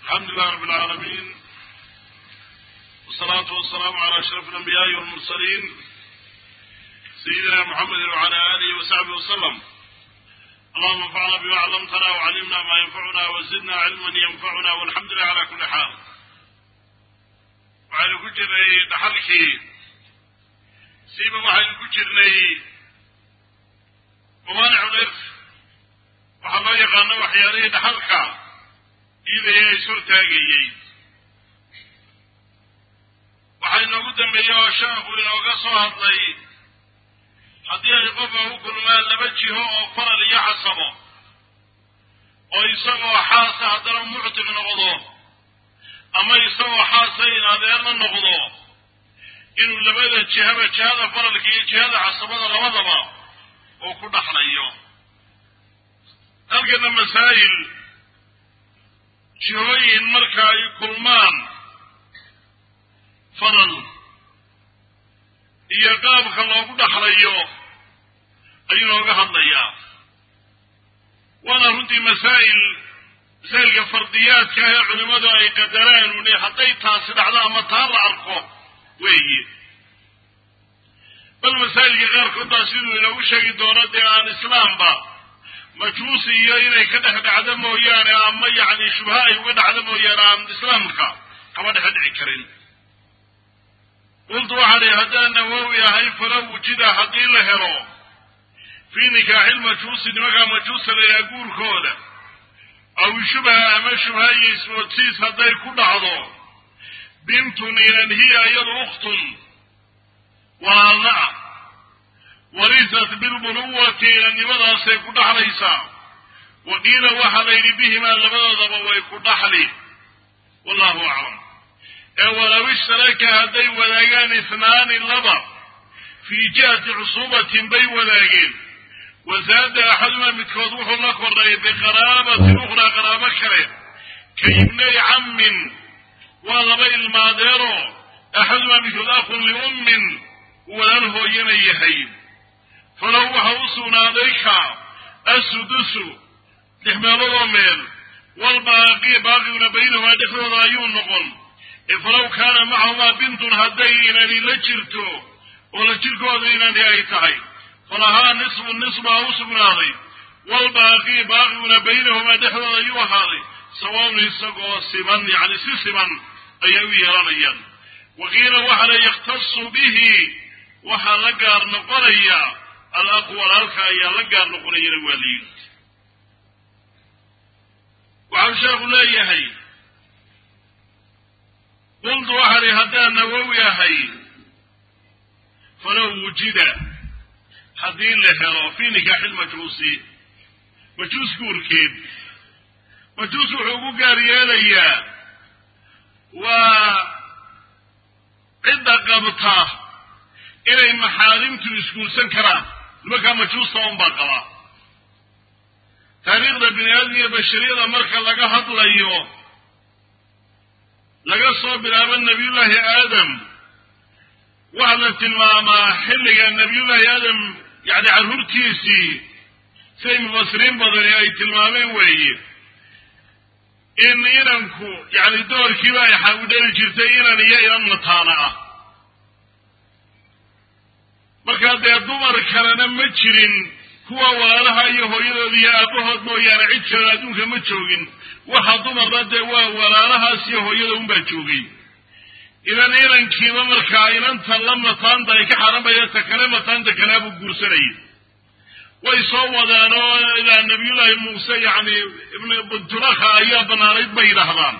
الحمد لله رب العالمين والصلاة والسلام على أشرف الأنبياء والمرسلين سيدنا محمد وعلى آله وصحبه وسلم اللهم انفعنا بما علمتنا وعلمنا ما ينفعنا وزدنا علما ينفعنا والحمد لله على كل حال waxaynu ku jirnay dhaxalkii siiba waxaynu ku jirnay mawaanicu lirf waxaa loo yaqaano waxyaalihii dhaxalka iidaya is hortaagayey waxaa inoogu dambeeyey oo sheekhu inooga soo hadlay haddii ay qofka u kulmaan laba jiho oo faral iyo casabo oo isagoo xaasa haddana muctiq noqdo ama isagoo xaasa in adeerna noqdo inuu labada jihaba jihada faralka iyo jihada casabada labadaba uu ku dhaxlayo halkana masaa'il jihooyin marka ay kulmaan faral iyo qaabka loogu dhaxlayo ayuu nooga hadlayaa waana runtii masaa'il masaa'ilka fardiyaadka ah ee culimmadu ay qadaraan uni hadday taasi dhacdo ama taa la arko weeye bal masaa'ilka qaarkood baa siduu inoogu sheegi doono dee aan islaamba majuusi iyo inay ka dhex dhacdo mooyaane ama yacni shubha ay uga dhacdo mooyaane aan islaamka kama dhex dhici karin qultu waxaa dhi haddaan nawowi ahay fala wujida haddii la helo fii nikaaxilmajuusi nimankaa majuusa layaa guurkooda aw shubha ama shubha iyo ismoodsiis hadday ku dhacdo bintun inan hiya iyadu ukhtun walaalna ah warisat bilbuluwati inannimadaasay ku dhaxlaysaa wa qiila waxaa la yidhi bihimaa labadoodaba way ku dhaxli wallahu aclam ee walow ishtaraka hadday wadaagaan isnaani laba fii jihati cusuubatin bay wadaageen wasaada axadumaa midkood wuxuu la kordhay biqaraabatin ukhraa qaraabo kale ka ibnay cammin waa laba ilmaadeero axadumaa midkood akhun liummin walaal hooyana yahay falow waxa u sugnaaday ka assudusu lix meeloodoo meel walbaaqi baaqiguna baynahumaa dhexdooda ayuu noqon falow kaana macahumaa bintun hadday inani la jirto oo la jirkooda inani ay tahay falahaa nisfu nisbaa u sugnaaday walbaaqi baaqiguna baynahumaa dhexdooda ayuu ahaaday sawaun isagoo siman yacni si siman ayay u yeelanayaan waqiila waxa la yakhtasu bihi waxaa la gaar noqonaya alaqu walaalka ayaa la gaar noqonayana waa layidhi waxau sheekhu leeyahay qultu waxaa li haddaan nawowi ahay falow wujida haddii la helo fii nikaaxilmajuusi majuus guurkeed majuus wuxuu ugu gaar yeelayaa waa cidda qabta inay maxaarimtu isguursan karaan nimankaa majuusta un baa qabaa taariikhda bini aadam iyo bashariyada marka laga hadlayo laga soo bilaabo nebiyullaahi aadam waxaa la tilmaamaa xilliga nebiyullaahi aadam yacni carruurtiisii siday mufasiriin badani ay tilmaameen weeye in inanku yacni doorkiiba ay xawidhali jirtay inan iyo inan mataana ah markaa dee dumar kalena ma jirin kuwa walaalaha iyo hooyadood iyo aabahood mooyaane cid kale adduunka ma joogin waxa dumarna dee waa walaalahaas iyo hooyada unbaa joogay inan inankiiba markaa inanta la mataanta ay ka xaramaya ta kale mataanta kaleabuu guursanayay way soo wadaan oo ilaa nabiyullaahi muuse yacni ibn bunturakha ayaa banaanayd bay yidhaahdaan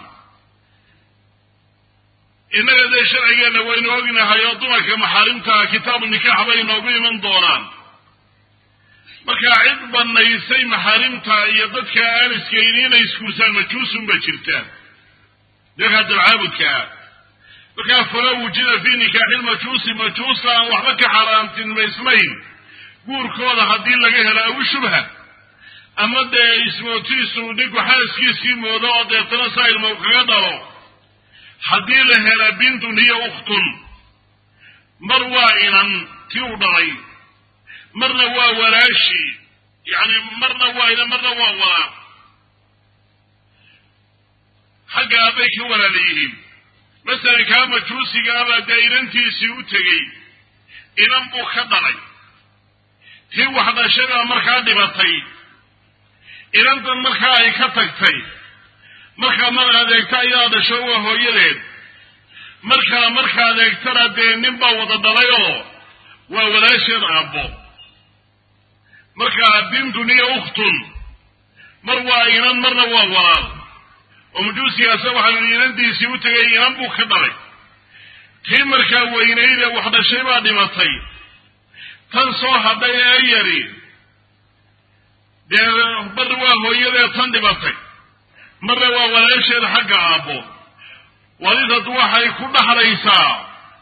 innaga dee sharcigeenna waynu ognahay oo dumarka maxaarimtaa kitaabu nikaax bay inoogu iman doonaan markaa cid banaysay maxaarimta iyo dadka aan iskayni inay iskuursaan majuusun ba jirtaan dadkaa dabcaabudkaa markaa falo wujida fii nikaaxilmajuusi majuusta aan waxba ka xaaraantilmaysnayn guurkooda haddii laga helo awi shubha ama dee ismootiisu ninku xaaskiisii moodo oo deetana saa ilmo kaga dhalo haddii la hela bintun hiya ukhtun mar waa inan tii u dhalay marna waa walaashi yacni marna waa inan marna waa walaa xagga aabbay ka walaala yihiin masalan kaa majuusiga abaa dee inantiisii u tegey inan buu ka dhalay tii wax dhashay baa markaa dhibatay inantan markaa ay ka tagtay markaa mar adeegto ayaa dhasho waa hooyadeed markaa marka adeegtana dee nin baa wada dhalay oo waa walaasheed aabbo markaa bintun iyo ukhtun mar waa inan marna waa walaal oo majuusigaasa waxaa yidhi inantiisii u tegay inan buu ka dhalay tii markaa weynayde wax dhashay baa dhimatay tan soo hadhay ee yari dee marna waa hooyadee tan dhimatay marna waa walaasheed xagga aabbo walidadu waxay ku dhaxlaysaa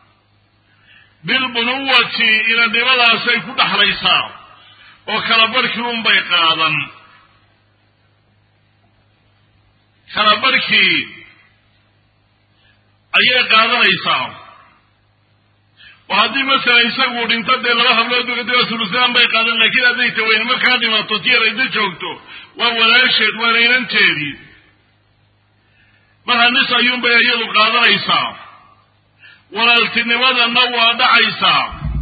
bilbunuwati inadnimadaasay ku dhaxlaysaa oo kala barhkii unbay qaadan kala barhkii ayay qaadanaysaa oo haddii masalan isagu dhinto dee laba hablood dee sulusaan bay qaadan laakiin hadday taweyn markaa dhimato tiyarayda joogto waa walaasheed waana inanteedii marka nis ayuunbay iyadu qaadanaysaa walaaltinimadana waa dhacaysaa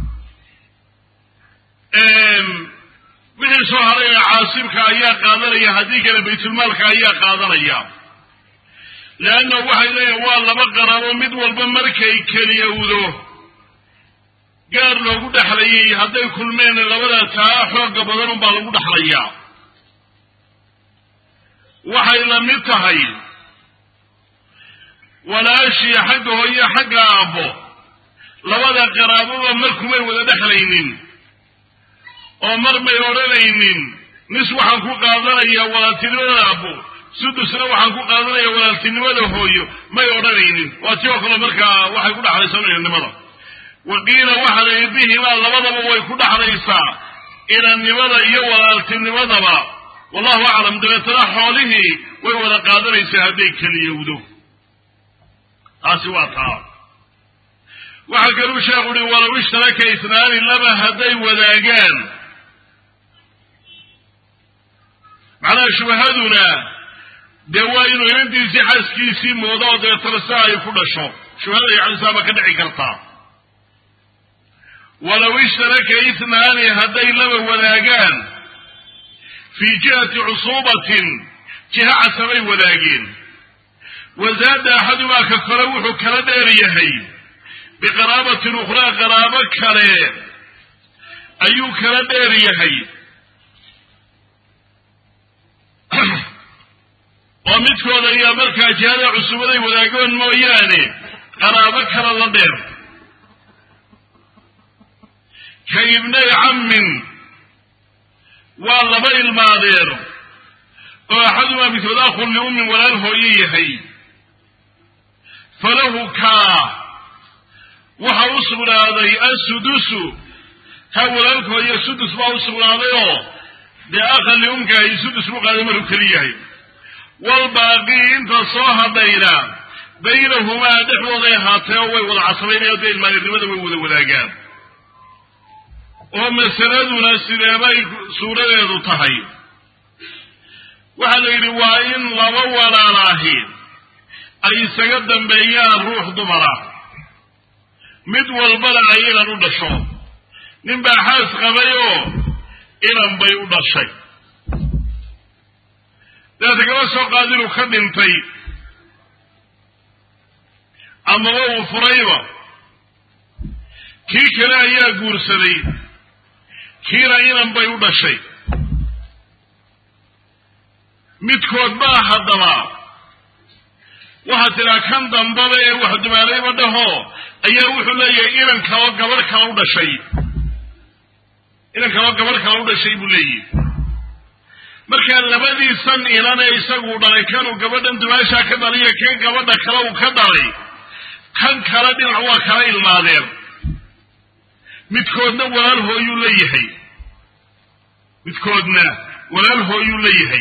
wixii soo haray ee caasibka ayaa qaadanaya haddii kale baytulmaalka ayaa qaadanaya leanna waxay leeyihin waa laba qarabo mid walba markay keliyowdo gaar loogu dhexlayay hadday kulmeen labada taa xooga badan unbaa lagu dhexlayaa waxay la mid tahay walaashii xagga hooye xagga aabbo labada qaraaboba markumay wada dhexlaynin oo mar may odhanaynin nis waxaan ku qaadanayaa walaaltinimada aabbo sudusna waxaan ku qaadanaya walaaltinimada hooyo may odhanaynin waa ti oo kale markaa waxay ku dhexlaysaa inannimada waqiila waxa la yidhi bihimaa labadaba way ku dhexlaysaa inannimada iyo walaaltinimadaba wallahu aclam dabeetana xoolihii way wada qaadanaysaa hadday keliyowdo taasi waa taa waxaa kaluu sheekhu uhi walow ishtaraka isnaani laba hadday wadaagaan macnaha shubahaduna dee waa inuu inantiisii xaaskiisii moodo oo dabeetana si ay ku dhasho shubahada yacnisaaba ka dhici kartaa walow ishtaraka isnaani hadday laba wadaagaan fii jihati cusuubatin jiha casabay wadaageen wazaada axadumaa ka kale wuxuu kala dheer yahay biqaraabatin ukhraa qaraabo kale ayuu kala dheer yahay oo midkooda ayaa markaa jihada cusubaday wadaagoon mooyaane qaraabo kale la dheer ka ibnay cammin waa laba ilmaadeer oo axadumaa midkood akhun liummin walaal hooye yahay falahu kaa waxa u sugnaaday assudusu kaa walaalka hooye sudus baa u sugnaaday oo dee akhan liumka ay sudus bu qaaday maruu keli yahay walbaaqii inta soo hadhayna baynahumaa dhexdooday ahaatee oo way wada casabaynayaan dee ilmaadeernimada way wada wadaagaan oo masaladuna sideebay suuradeedu tahay waxaa la yidhi waa in laba walaalaahi ay isaga dambeeyaan ruux dumara mid walbana ay inan u dhasho nin baa xaas qabay oo inan bay u dhashay dabeeta kaba soo qaad inuu ka dhintay amaba uu furayba kii kale ayaa guursaday kiina inan bay u dhashay midkood baa haddaba waxaa tidhaa kan dambaba ee wax dumaalayba dhaho ayaa wuxuu leeyahay inan kaloo gabadh kala u dhashay inan kaloo gabadh kala u dhashay buu leeyihi markaa labadiisan inan ee isagu dhalay kanuu gabadhan dumaashaa ka dhaliyo kan gabadha kale uu ka dhalay kan kale dhinac waa kala ilmaadeen midkoodna walaal hooyuu leeyahay midkoodna walaal hooyuu leeyahay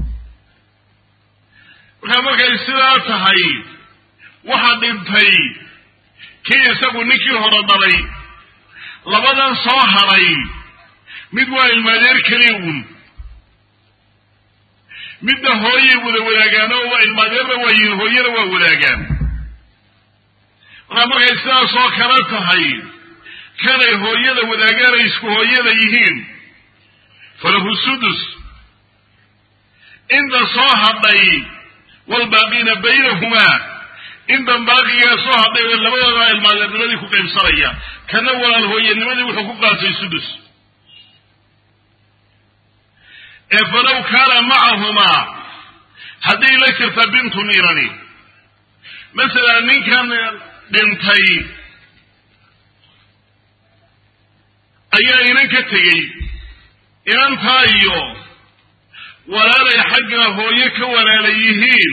markaa markay sidaa tahay waxa dhintay kii isagu ninkii hore dhalay labadan soo hadhay mid waa ilmaadeer keliya uun midda hooyay wada wadaagaan oo waa ilmaadeerna waa yihiin hooyana waa wadaagaan markaa markay sidaas oo kale tahay kanay hooyada wadaagaan ay isku hooyada yihiin falahu sudus inta soo hadhay waalbaaqiina baynahumaa intan baaqigaa soo hadhay labadooda ilmaadeernimadii ku qaybsanaya kana walaal hooyanimadii wuxuu ku qaatay sudus ee falow kaana macahumaa hadday la jirta bintu niirani masalan ninkan dhintay ayaa inan ka tegey inantaa iyo walaalay xagga hooye ka walaala yihiin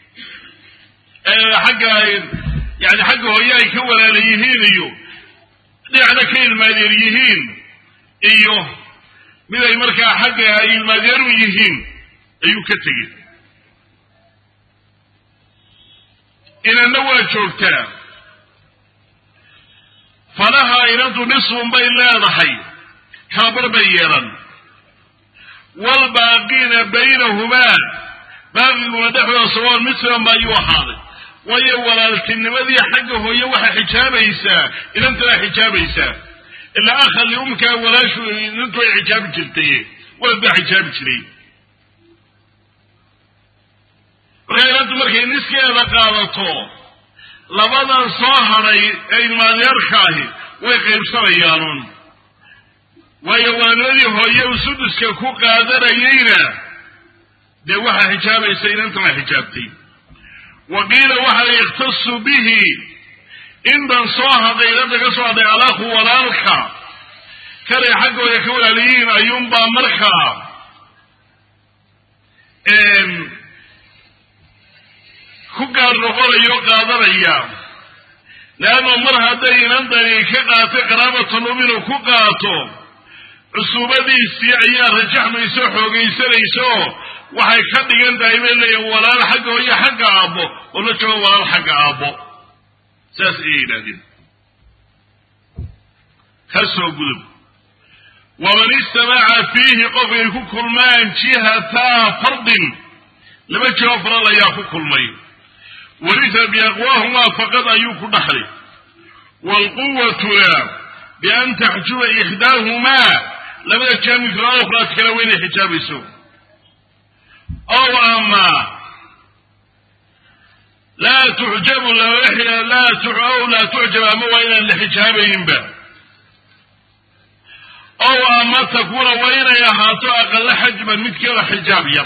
xagga yani xagga hooye ay ka walaala yihiin iyo dhinacna ka ilmaadeer yihiin iyo mid ay markaa xagga ay ilmaadeeru yihiin ayuu ka tegey inanna waa joogtaa falaha inantu nisfun bay leedahay kalabar bay yeelan waalbaaqiina baynahumaa baaqiguna dhexdooda sawaon mislan ba ayuu ahaaday waayo walaaltinimadii xagga hooye waxaa xijaabaysaa inantana xijaabaysaa ilaa akha liumkaa walaashu inantu ay xijaabi jirtay walad baa xijaabi jiray markaa inantu markay niskeeda qaadato labadan soo hadhay ee ilmaadeerka ahi way qaybsanayaanuun waayo waanimadii hooye u suduska ku qaadanayeyna dee waxaa xijaabaysa inantana xijaabtay wa qiila waxa la ikhtasu bihi intan soo hadhay inanta ka soo hadhay alakhu walaalka kanay xaggooda ka walaalayihiin ayuunbaa markaa ku gaar noqonaya o qaadanaya leanno mar hadday inantani ka qaatay qaraabatulum inuu ku qaato cusuubadiisii ayaa rajaxmaysa o xoogaysanaysa oo waxay ka dhigan tahay bay leeyihin walaal xagga hooyo xagga aabbo oo la joogo walaal xagga aabbo saas ayay yidhahdeen ka soo gudub waman istamaca fiihi qofkay ku kulmaan jihataa fardin laba jiho faral ayaa ku kulmay warisa biaqwaahumaa faqad ayuu ku dhaxlay waalquwatuna bian taxjuba ixdaahumaa labada jaamikra ukhraad kale waa inay xijaabayso ow ama laa tuxjabu ow laa tucjab ama waa inaan la xijaabayninba ow ama takuuna waa inay ahaato aqala xajban midkeeda xijaab yar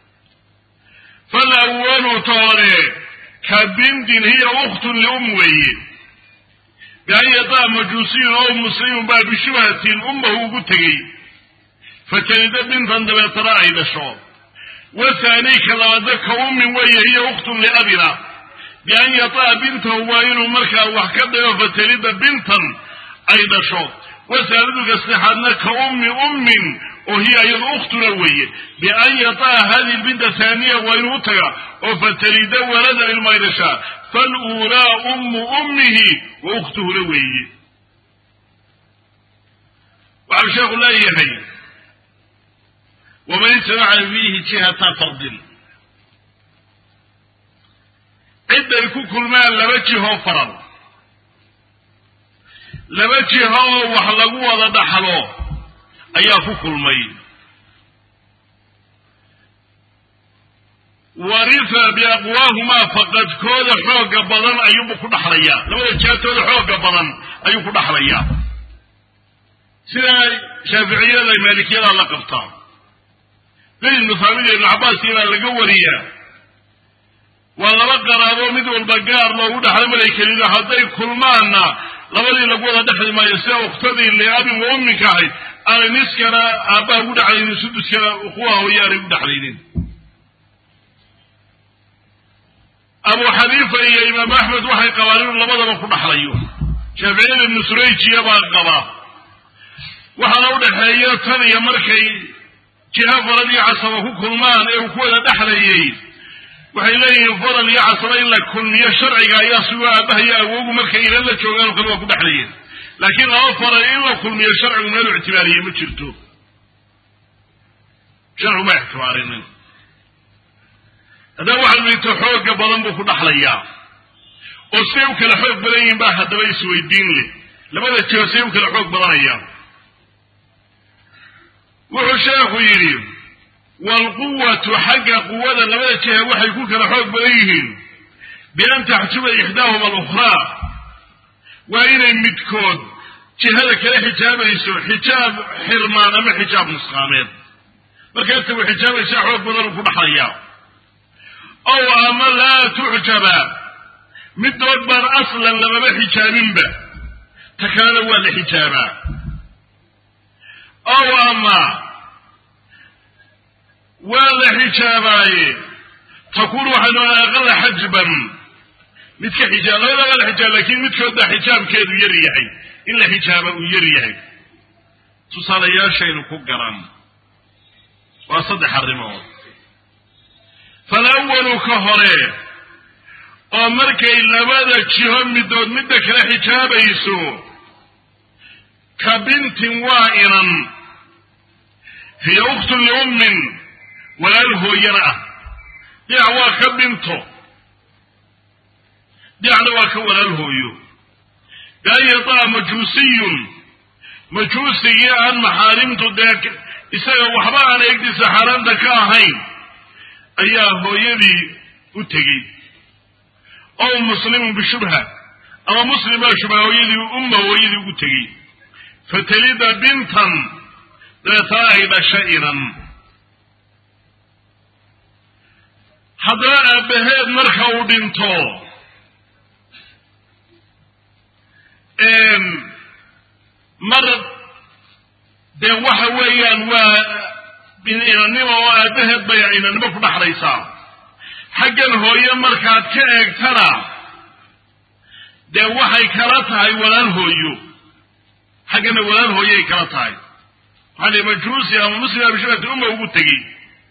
falawalu toore ka bintin hiya ukhtun lium weeye bian yadaa majuusiyun ow muslimun baa bishubhatin ummahu ugu tegey fatalida bintan dabeetana ay dhasho wathani ka labaadna ka ummin weeye hiya ukhtun liabina bian yataa bintahu waa inuu markaa wax ka dhigo fatalida bintan ay dhasho wasaaliduka saddexaadna ka ummi ummin oo hiya iyadu ukhtuna weeye bian yataa hadihi binta haaniya waa inuu u taga oo fatalida waladan ilma ay dhashaa faluulaa ummu ummihi wa ukhtuhuna weeye waxau sheekhu leeyahay waman istamaca fiihi jihata fardin cidday ku kulmaan laba jiho faral laba jiho oo wax lagu wada dhaxlo ayaa ku kulmay warisa biaqwaahumaa faqadkooda xooga badan ayuubu ku dhaxlayaa labada jihatooda xooga badan ayuu ku dhaxlayaa sida shaaficiyada maalikiyada la qabtaa zayd ibnu saamid ibnu cabbaas ibaa laga wariyaa waa laba qaraabo mid walba gaar loogu dhaxlay malay kelido hadday kulmaanna labadii lagu wada dhexli maayo sida uktadii liabin wa umminka ahayd aanay niskana aabbaha ugu dhexlaynin suduskana kuwa hooye aanay u dhexlaynin abu xaniifa iyo imaam axmed waxay qabaan inuu labadaba ku dhaxlayo shaaficiyada ibnu surayjiya baa qabaa waxaana u dhexeeya tan iyo markay jiha farad iyo casaba ku kulmaan ee uu ku wada dhexlayay waxay leeyihiin faral iyo casaba in la kulmiyo sharciga ayaa sugo aabaha iyo awogu markay ilan la joogaan o kale waa ku dhexlayeen laakiin laba faral in la kulmiyo sharcigu meelu ictibaariyey ma jirto sharcigu ma ictibaarinin haddaba waxaa liito xooga badan buu ku dhaxlayaa oo siday u kala xoog badan yihiin baa haddaba isweydiin leh labada jiho siday u kala xoog badanayaan wuxuu sheekhu yidhi waalquwatu xagga quwada labada jiha waxay ku kala xoog badan yihiin bian taxjuba ixdaahuma alukhraa waa inay midkood jihada kala xijaabayso xijaab xirmaan ama xijaab nusqaameed markaasta way xijaabaysaa xoog badanuu ku dhaxlayaa ow ama laa tuxjaba midood baan aslan lamaba xijaabinba ta kalena waa la xijaabaa ow ama waa la xijaabaaye takuunu waxay noqonaa aqala xajban mid ka xijaab labada waa la xijaab lakin midkood baa xijaabkeedu yar yahay in la xijaaba uu yar yahay tusaalayaashaynu ku garan waa saddex arrimood falawalu ka hore oo markay labada jiho midood midda kala xijaabayso ka bintin waa inan hiya ukhtun liummin walaal hooyana ah dhinac waa ka binto dhinacna waa ka walaal hooyo bian yataa majuusiyun majuusigii aan maxaarimtu dee isaga waxba aan eegdiisa xaaraanta ka ahayn ayaa hooyadii u tegey ow muslimun bishubha ama muslim baa shubha hooyadii umma hooyadii ugu tegey fatalida bintan dabeetana ay dhasha inan haddana aabbaheed marka uu dhinto mar dee waxa weeyaan waa inannimo oo aabbaheed bay inannimo ku dhaxlaysaa xaggan hooye markaad ka eegtana dee waxay kala tahay walaal hooyo xaggana walaal hooyoay kala tahay waxaa li majuusi ama muslim abishibati umma ugu tegey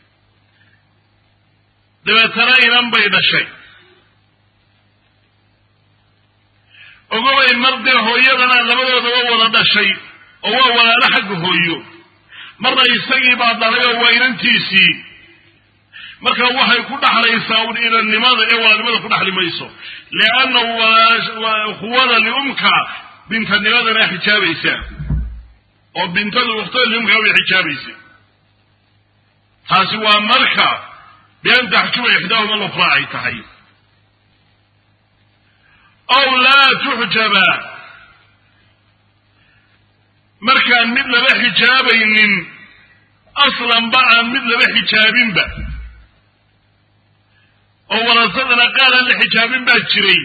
dabeetana inan bay dhashay ogobay mar dee hooyadana labadoodaba wada dhashay oo waa walaalo xagga hooyo marna isagii baa dhalay oo waa inantiisii marka waxay ku dhaxlaysaa un inannimada ee walaalnimada ku dhaxli mayso liannahu quwada liumka bintanimadana xijaabaysaa oo bintada ukhtada liumka way xijaabaysa taasi waa marka bian taxjuba ixdaahuma lukraa ay tahay ow laa tuxjaba markaan mid laba xijaabaynin aslanba aan mid laba xijaabinba oo warasadana qaal aan la xijaabin baa jiray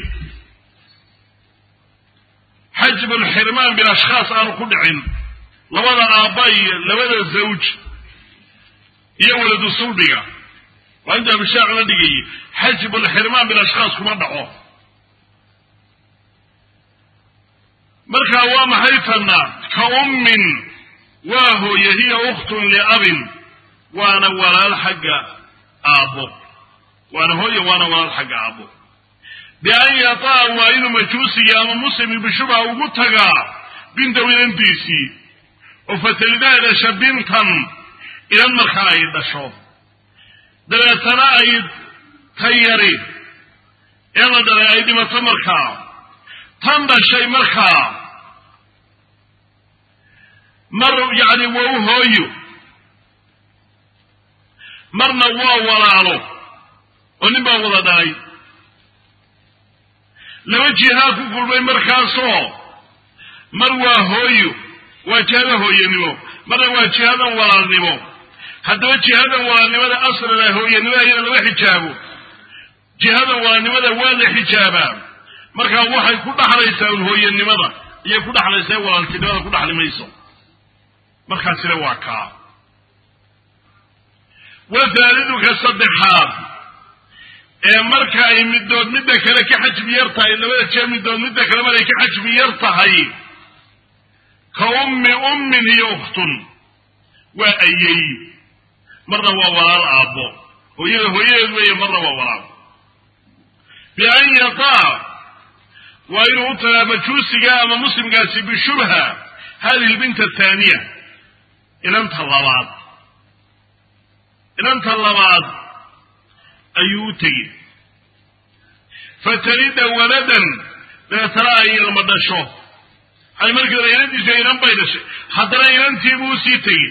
xajbu lxirmaan bilashkhaas aanu ku dhicin labada aabba iyo labada zawj iyo waladu sulbiga waa inta abishaaq la dhigayay xajbu lxirmaan bilashkhaas kuma dhaco markaa waa maxay tanna ka ummin waa hooye hiya ukhtun liabin waana walaal xagga aabbo waana hooye waana walaal xagga aabbo bian yataa waa inuu majuusiga ama muslimi bishubha ugu tagaa bintaw inantiisii oo fatalidaa dhasha bintan inan markaa ay dhasho dabeetana ay tayari ee la dhalay ay dhimato markaa tan dhashay markaa mar yacni waa u hooyo marna waa walaalo oo nin baa wada dhalay laba jihaa ku kulmay markaasoo mar waa hooyo waa jihada hooyanimo marna waa jihadan walaalnimo haddaba jihadan walaalnimada aslana hooyanimada iyada lama xijaabo jihadan walaalnimada waa la xijaabaa markaa waxay ku dhaxlaysaa un hooyanimada iyay ku dhaxlaysaa walaaltinimada ku dhaxli mayso markaasina waa kaa wathaaliduka saddexaad ee marka ay midood midda kale ka xajmi yar tahay labada jee midood midda kale mar ay ka xajmi yar tahay ka ummi ummin iyo ukhtun waa ayey marna waa walaal aabbo hooyada hooyadeed weeye marna waa walaal bian yataa waa inuu u tagaa majuusiga ama muslimkaasi bishubha hadihi lbinta athaaniya inanta labaad inanta labaad ayuu u tegi fatalida waladan dabeetana ay ilma dhasho hay markii hore inantiisa inan bay dhashay haddana inantiibuu usii tegi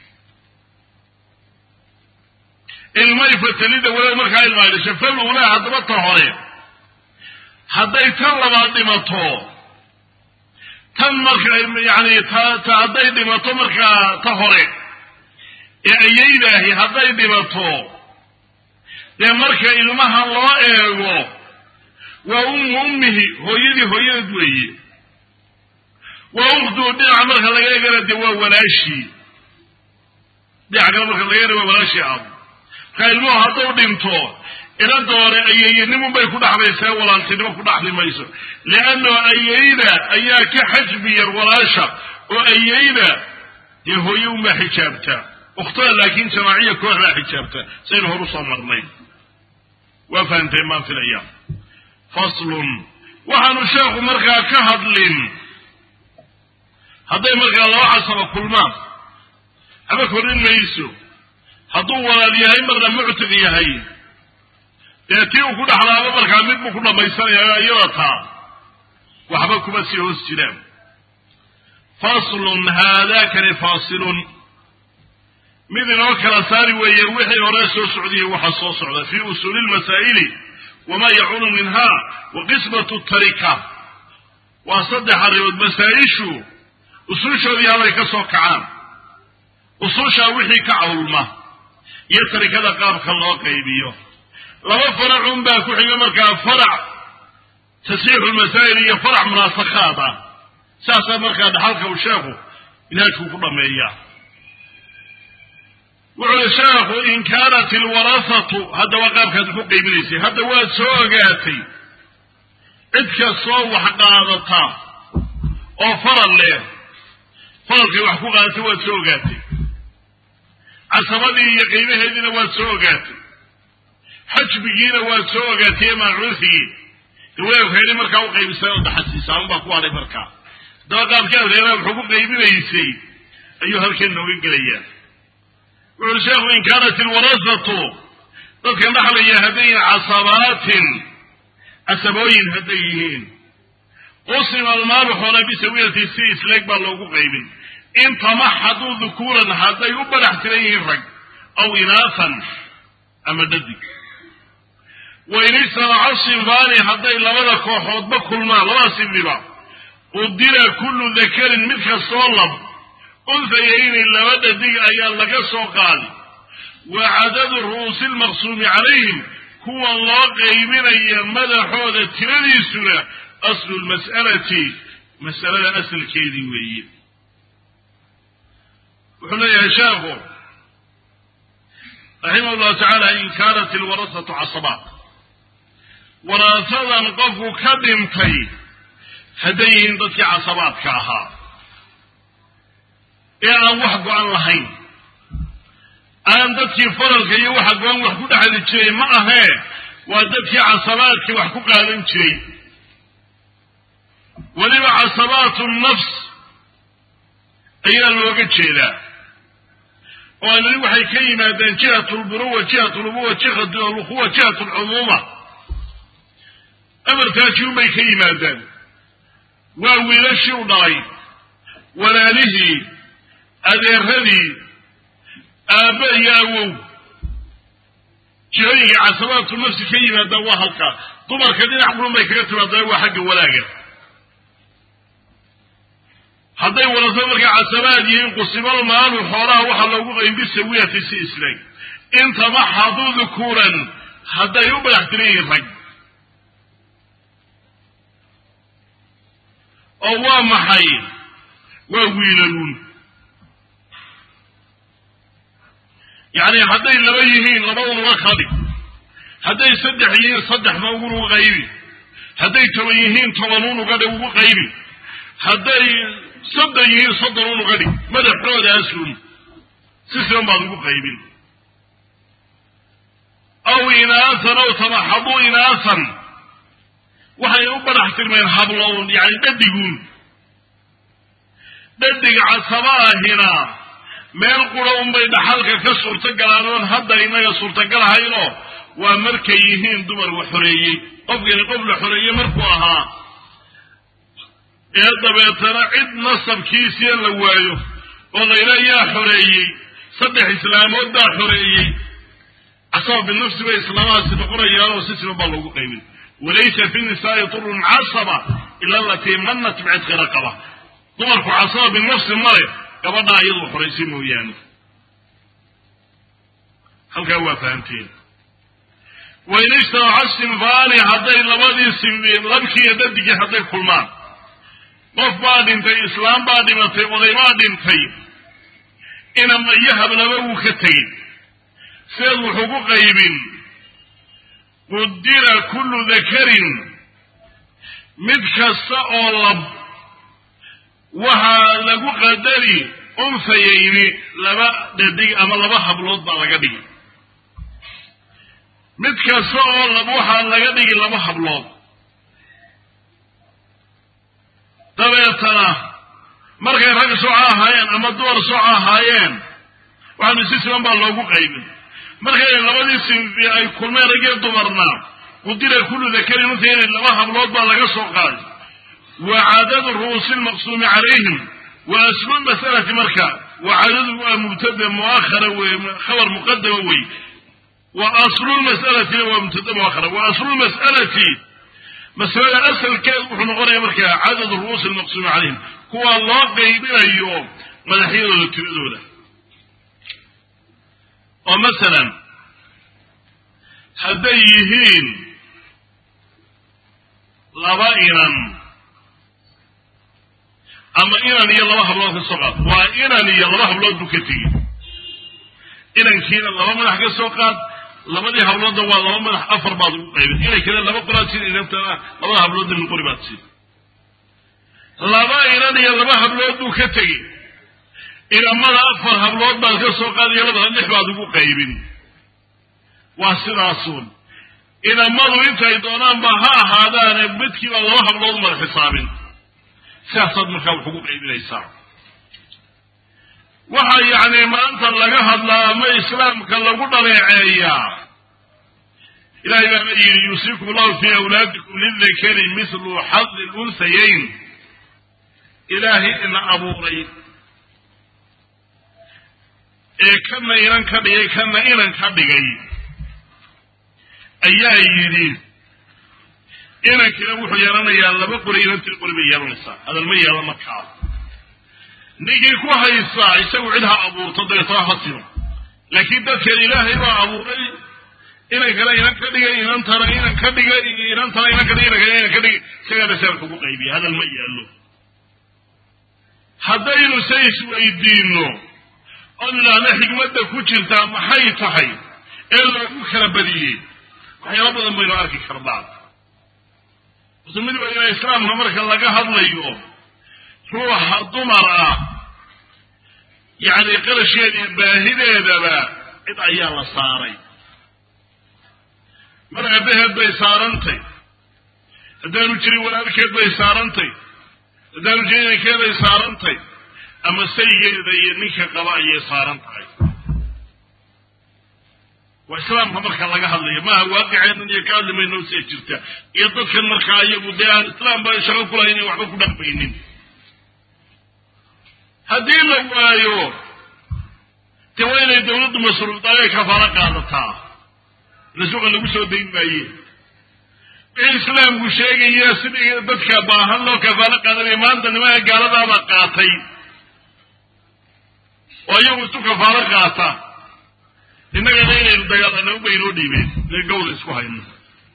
ilmay fatalida walad markaa ilma ay dhashay falula haddaba ta hore hadday tan labaad dhimato tan marka yani ta ta hadday dhimato markaa ta hore ee ayaydaahi hadday dhimato dee marka ilmaha loo eego waa ummu ummihi hooyadii hooyadeed weeye waa ukhtuu dhinaca marka laga eegana dee waa walaashii dhinaca kale marka laga eegana waa walaashii abu marka ilmuhu hadduu dhinto inanta hore ayeeyanimun bay ku dhaxlaysaa walaaltinimo ku dhaxli mayso leanno ayeyda ayaa ka xajbi yar walaasha oo ayeyda dee hooye unbaa xijaabta ukhtada laakiin jamaaciya kooxbaa xijaabta saynu hor usoo marnay waa fahamteen maan filaya faslun waxaanu sheekhu markaa ka hadlin hadday markaa laba casaba kulmaan haba korin mayso hadduu walaal yahay marna muctiq yahay dee tii uu ku dhexlaabo markaa mid buu ku dhammaysanaya iyada taa waxba kuma sii hoos jiraan faslun haadakani faasilun mid inoo kala saari weeye wixii hore soo socdaiyo waxa soo socda fii usuuli lmasaa'ili wamaa yacuunu minha wa qismatu tarika waa saddex arrimood masaa-ishu usuushoodii halay ka soo kacaan usuushaa wixii ka cawlma iyo tarikada qaabka loo qaybiyo laba faracun baa ku xiga markaa farac tasxiixu lmasaa'il iyo farac munaasakhaad ah saasaa markaa dhaxalka uu sheekhu ilaajkuu ku dhameeyaa wuxuu i sheekhu in kaanat ilwarasatu haddaba qaabkaad ku qaybinaysay hadda waad soo ogaatay cid kastoo wax qaadata oo faral leh faralkay wax ku qaadatay waad soo ogaatay casabadii iyo qiimaheediina waad soo ogaatay xajbigiina waad soo ogaatay ee maacuusigii daweelkeeni markaa u qaybisay oo daxasiisa unbaa ku hadhay markaa haddaba qaabkii adeeraa wuxuu ku qaybinaysay ayuu halkan nooga gelayaa wuxuuri sheekhu in kaanat ilwarasatu dadkan dhaxlaya hadday yihiin casabaatin casabooyin hadday yihiin qusima almaalu xoolaa bisawiyati si isleeg baa loogu qaybin in tamaxaduu dukuuran hadday u badax tiran yihiin rag aw inaasan ama dhadig wa in ijtamaca sinfaani hadday labada kooxoodba kulmaan labada sinfiba qudira kullu dakarin mid kastoo lab unhayayni laba dhadig ayaa laga soo qaadi wa cadadu ru'uusi lmaqsuumi calayhim kuwa loo qaybinaya madaxooda tiradiisuna aslu lmas'alati mas'alada asalkeedii weeye wuxuu leeyahay sheekhu raximah llahu tacaala in kaanat ilwarasatu casabaat waraasadan qofku ka dhintay hadday yihiin dadkii casabaadka ahaa ee aan wax go-an lahayn aan dadkii faralka iyo waxa go-an wax ku dhexli jiray ma ahee waa dadkii casabaadkii wax ku qaadan jiray weliba casabaatu nafs ayaa looga jeedaa oo anani waxay ka yimaadeen jihat lburuwa jihat lubuwa jihat lukhuwa jihat lcumuuma amartaajiyun bay ka yimaadaan waa wiilashii u dhalay walaalihii adeeradii aabbe iyo awow jihooyinkii casabaatu nafsi ka yimaadaan waa halkaa dumarka dhinac qurun bay kaga timaadaan waa xagga walaaga hadday warasada markaa casabaad yihiin qusimal maalu xoolaha waxaa loogu qayn bisawiyati si islaag intamaxaduu dukuuran hadday u badax tiran yihiin rag oo waa maxay waa wiilaluun yacni hadday laba yihiin laba unuga qadi hadday saddex yihiin saddexna ugunuga qaybi hadday toban yihiin toban unuga dhi ugu qaybi hadday soddon yihiin soddon unuga dhig madaxoodaasun si siban baad ugu qaybin aw inaasan aw tamaxaduu inaasan waxay u badax tirmeen hablown yani dhadiguun dhadig casaba ahina meel qura unbay dhaxalka ka suurto galaan oon hadda inaga suurtagal ahaynoo waa markay yihiin dumar wax xoreeyey qofkani qof la xoreeyey markuu ahaa ee dabeetana cid nasabkiisiya la waayo oo layla yaa xoreeyey saddex islaamood baa xoreeyey casaba binafsi bay islaamahaasi noqonayaan oo si siman baa loogu qaybin walaysa fi nisaai turun casaba ila alatii manat bicitqi raqaba dumarku casaba binafsi male gabadhaa iyadu xoraysay mooyaane halkaa waa fahamteen wain ijtamaca sinfaani hadday labadii sinfi labkii iyo dadigii hadday kulmaan qof baa dhintay islaam baa dhimatay oday baa dhintay inama iyo hablaba wuu ka tegey sideed wuxuu ku qaybin qudira kullu dakarin mid kasta oo lab waxaa lagu qadari unfayayni laba dhadig ama laba hablood baa laga dhigi mid kasta oo lab waxaa laga dhigi laba hablood dabeetana markay rag soco ahaayeen ama dumar soco ahaayeen waxaanu si siman baa loogu qaybin markay labadii sinfi ay kulmeen ragee dumarna qudira kullu dakarin untayni laba hablood baa laga soo qaaday wa cadadu ru'uusi lmaqsuumi calayhim wa aslu lmas'alati marka wa cadadu waa mubtada muakhara wey khabar muqadama wey wa aslu lmas'alatina waa mubtada muakhara wa aslu lmas'alati masalada asalkeed wuxuu noqonaya markaa cadadu ru'uusi lmaqsuumi calayhim kuwa loo qaybinayo madaxyadooda tiradooda oo masalan hadday yihiin laba inan ama inan iyo laba hablood ka soo qaad waa inan iyo laba hablood buu ka tegi inankiina laba madax ka soo qaad labadii habloodna waa laba madax afar baad ugu qaybin inankina laba qoraad siin inantana labada habloodna min qori baad siin laba inan iyo laba hablood buu ka tegi inamada afar hablood baad ka soo qaadaya labada lix baad ugu qaybin waa sidaasun inamadu intay doonaanba ha ahaadaane midkiiba laba hablood mada xisaabin sidaasaad markaa wax ugu qaybinaysaa waxaa yacni maanta laga hadlaa ama islaamka lagu dhaleeceeyaa ilahay baana yidhi yuusiikum allahu fii awlaadikum lildakari mislu xadi lunhayayn ilaahay ina abuuray ee kana inan ka dhigay kana inan ka dhigay ayaa yidhi inankina wuxuu yeelanayaa laba qori inantii qori bay yeelanaysaa hadal ma yeelan markaa ninkii ku haysaa isagu cid ha abuurto dabeetana ha sino laakiin dadkan ilaahay baa abuuray inankana inan ka dhigay inantana inan ka dhigay inantana inan ka dhigay inankana inan ka dhigay isagaana saarka ugu qaybiya hadal ma yeelo haddaynu se isweydiino oon idhaahna xigmadda ku jirtaa maxay tahay ee loogu kala badiyey waxyaalo badan baynu arki karnaa horta mid waa ina islaamka marka laga hadlayo ruuxa dumar ah yacni qarasheeda iyo baahideedaba cid ayaa la saaray mar aabaheed bay saarantay haddaanu jirin walaalkeed bay saarantay haddaanu jirin inankeeday saarantay ama saygeeda iyo ninka qaba ayay saaran tahay waa islaamka marka laga hadlayo maaha waaqiceenan iyo ka hadli mayno see jirta iyo dadkan markaa iyagu dee aan islaam ba shaqo ku lahayn waxba ku dhaqmaynin haddii la waayo dee waa inay dawladdu masruufdaay kafaalo qaadataa rasuuqa lagu soo dayn maaye wixii islaamku sheegaya sidii dadka baahan loo kafaalo qaadanaya maanta nimanka gaaladaabaa qaatay oo iyagu isu kafaalo qaata innagana inaynu dagaalano ba inoo dhiibeen ee gawda isku hayno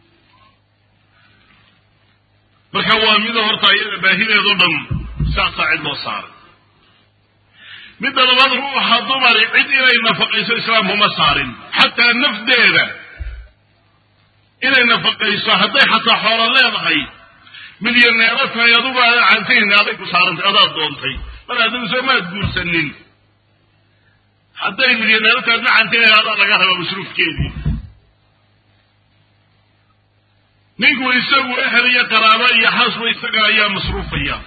marka waa mida horta iyada baahideedo dhan saasaa cid loo saaray midda labaad ruuxa dumari cid inay nafaqayso islaamku ma saarin xataa nafdeeda inay nafaqayso hadday xataa xoolo leedahay milyaneero tahay adugu aadan cantayni aday ku saarantay adaad doontay mar adigu soo maad guursanin hadday milyaneero tahay adna cantayni adaa laga rabaa masruufkeedii ninku isagu ehel iyo qaraabo iyo xasba isaga ayaa masruufaya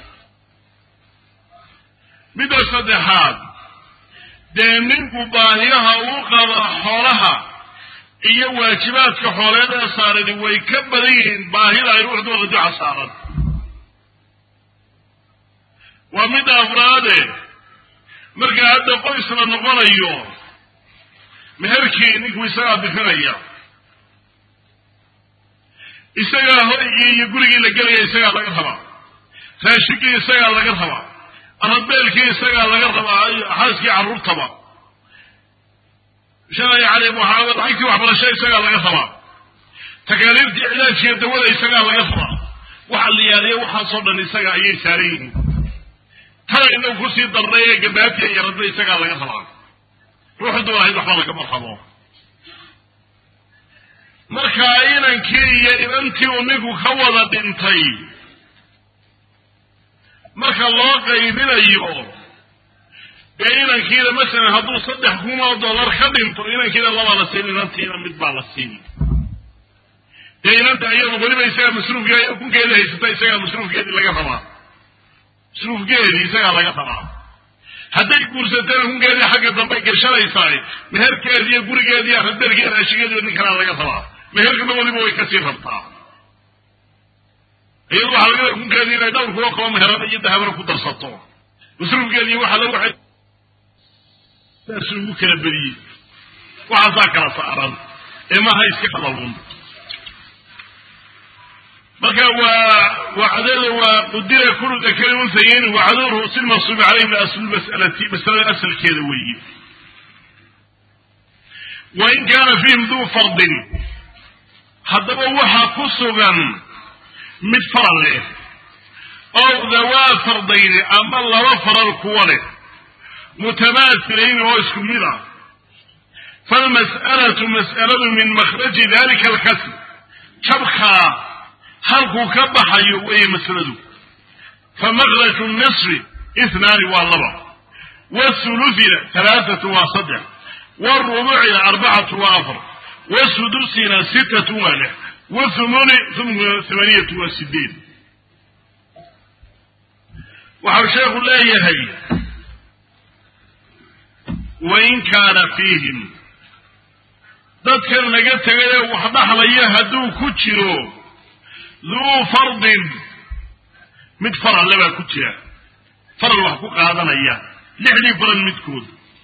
midda saddexaad dee ninku baahiyaha uu qabo xoolaha iyo waajibaadka xooleed ee saarani way ka badan yihiin baahida ay ruuxdooda duca saaran waa mid afraade marka hadda qoys la noqonayo meherkii ninku isagaa bixinaya isagaa hoygii iyo gurigii la gelaya isagaa laga rabaa raashigii isagaa laga rabaa arabeelkii isagaa laga rabaa xaaskii carruurtaba shalay cali muxaamad lacagtii waxbarasho isagaa laga rabaa takaaliiftii cilaajkiiyo dawada isagaa laga rabaa waxa la yaaliya waxaasoo dhan isaga ayay saaran yihiin tana inagu kusii darnay ee gabaatiya yaradna isagaa laga rabaa ruuxu duulahayd waxba lagama rabo marka inankii iyo inantii uu ninku ka wada dhintay marka loo qaybinayo dee inankiina masalan hadduu saddex kun oo dollar ka dhinto inankiina labaa la siin inantiina mid baa la siin dee inanta iyadu weliba isagaa masruufkee kunkeedii haysata isagaa masruufkeedii laga rabaa masruufkeedii isagaa laga rabaa hadday guursatana kunkeedii xagga dambay gashanaysaay meherkeedii iyo gurigeedii arabeelkii raashigeediiba nin kalaa laga rabaa meherkana weliba way kasii rabtaa iyadu waxaa laga kunkeedii inay dhowr kuwo kaloo meherada iyo dahabana ku darsato masruufkeedii waxaa la waxay saasuu ugu kala bediyey waxaasaa kala saaran ee maaha iska hadalun marka waa wacdada waa qudira kulu dakari unthayeyn wacduruhu si lmansuubi calayhim aslu masalati masalada asalkeeda weeye wain kaana fiihim duu fardin haddaba waxaa ku sugan mid faral leh ow dawaa fardayni ama laba faral kuwa leh mutamaasilayni oo isku mid ah falmas'alatu mas'aladu min makhraji dalika alkasb jabkaa halkuu ka baxayo weeye masaladu fa makhraju nisfi ihnaani waa laba wathuluthina halaathatu waa saddex warubucina arbacatu waa afar wasudusina sittatu waa lix wathumuni thamaniyatu waa sideed waxau sheekhu leeyahay wain kaana fiihim dadkan laga tegayee wax dhaxlaya hadduu ku jiro duu fardin mid faralle baa ku jira faral wax ku qaadanaya lixdii faral midkood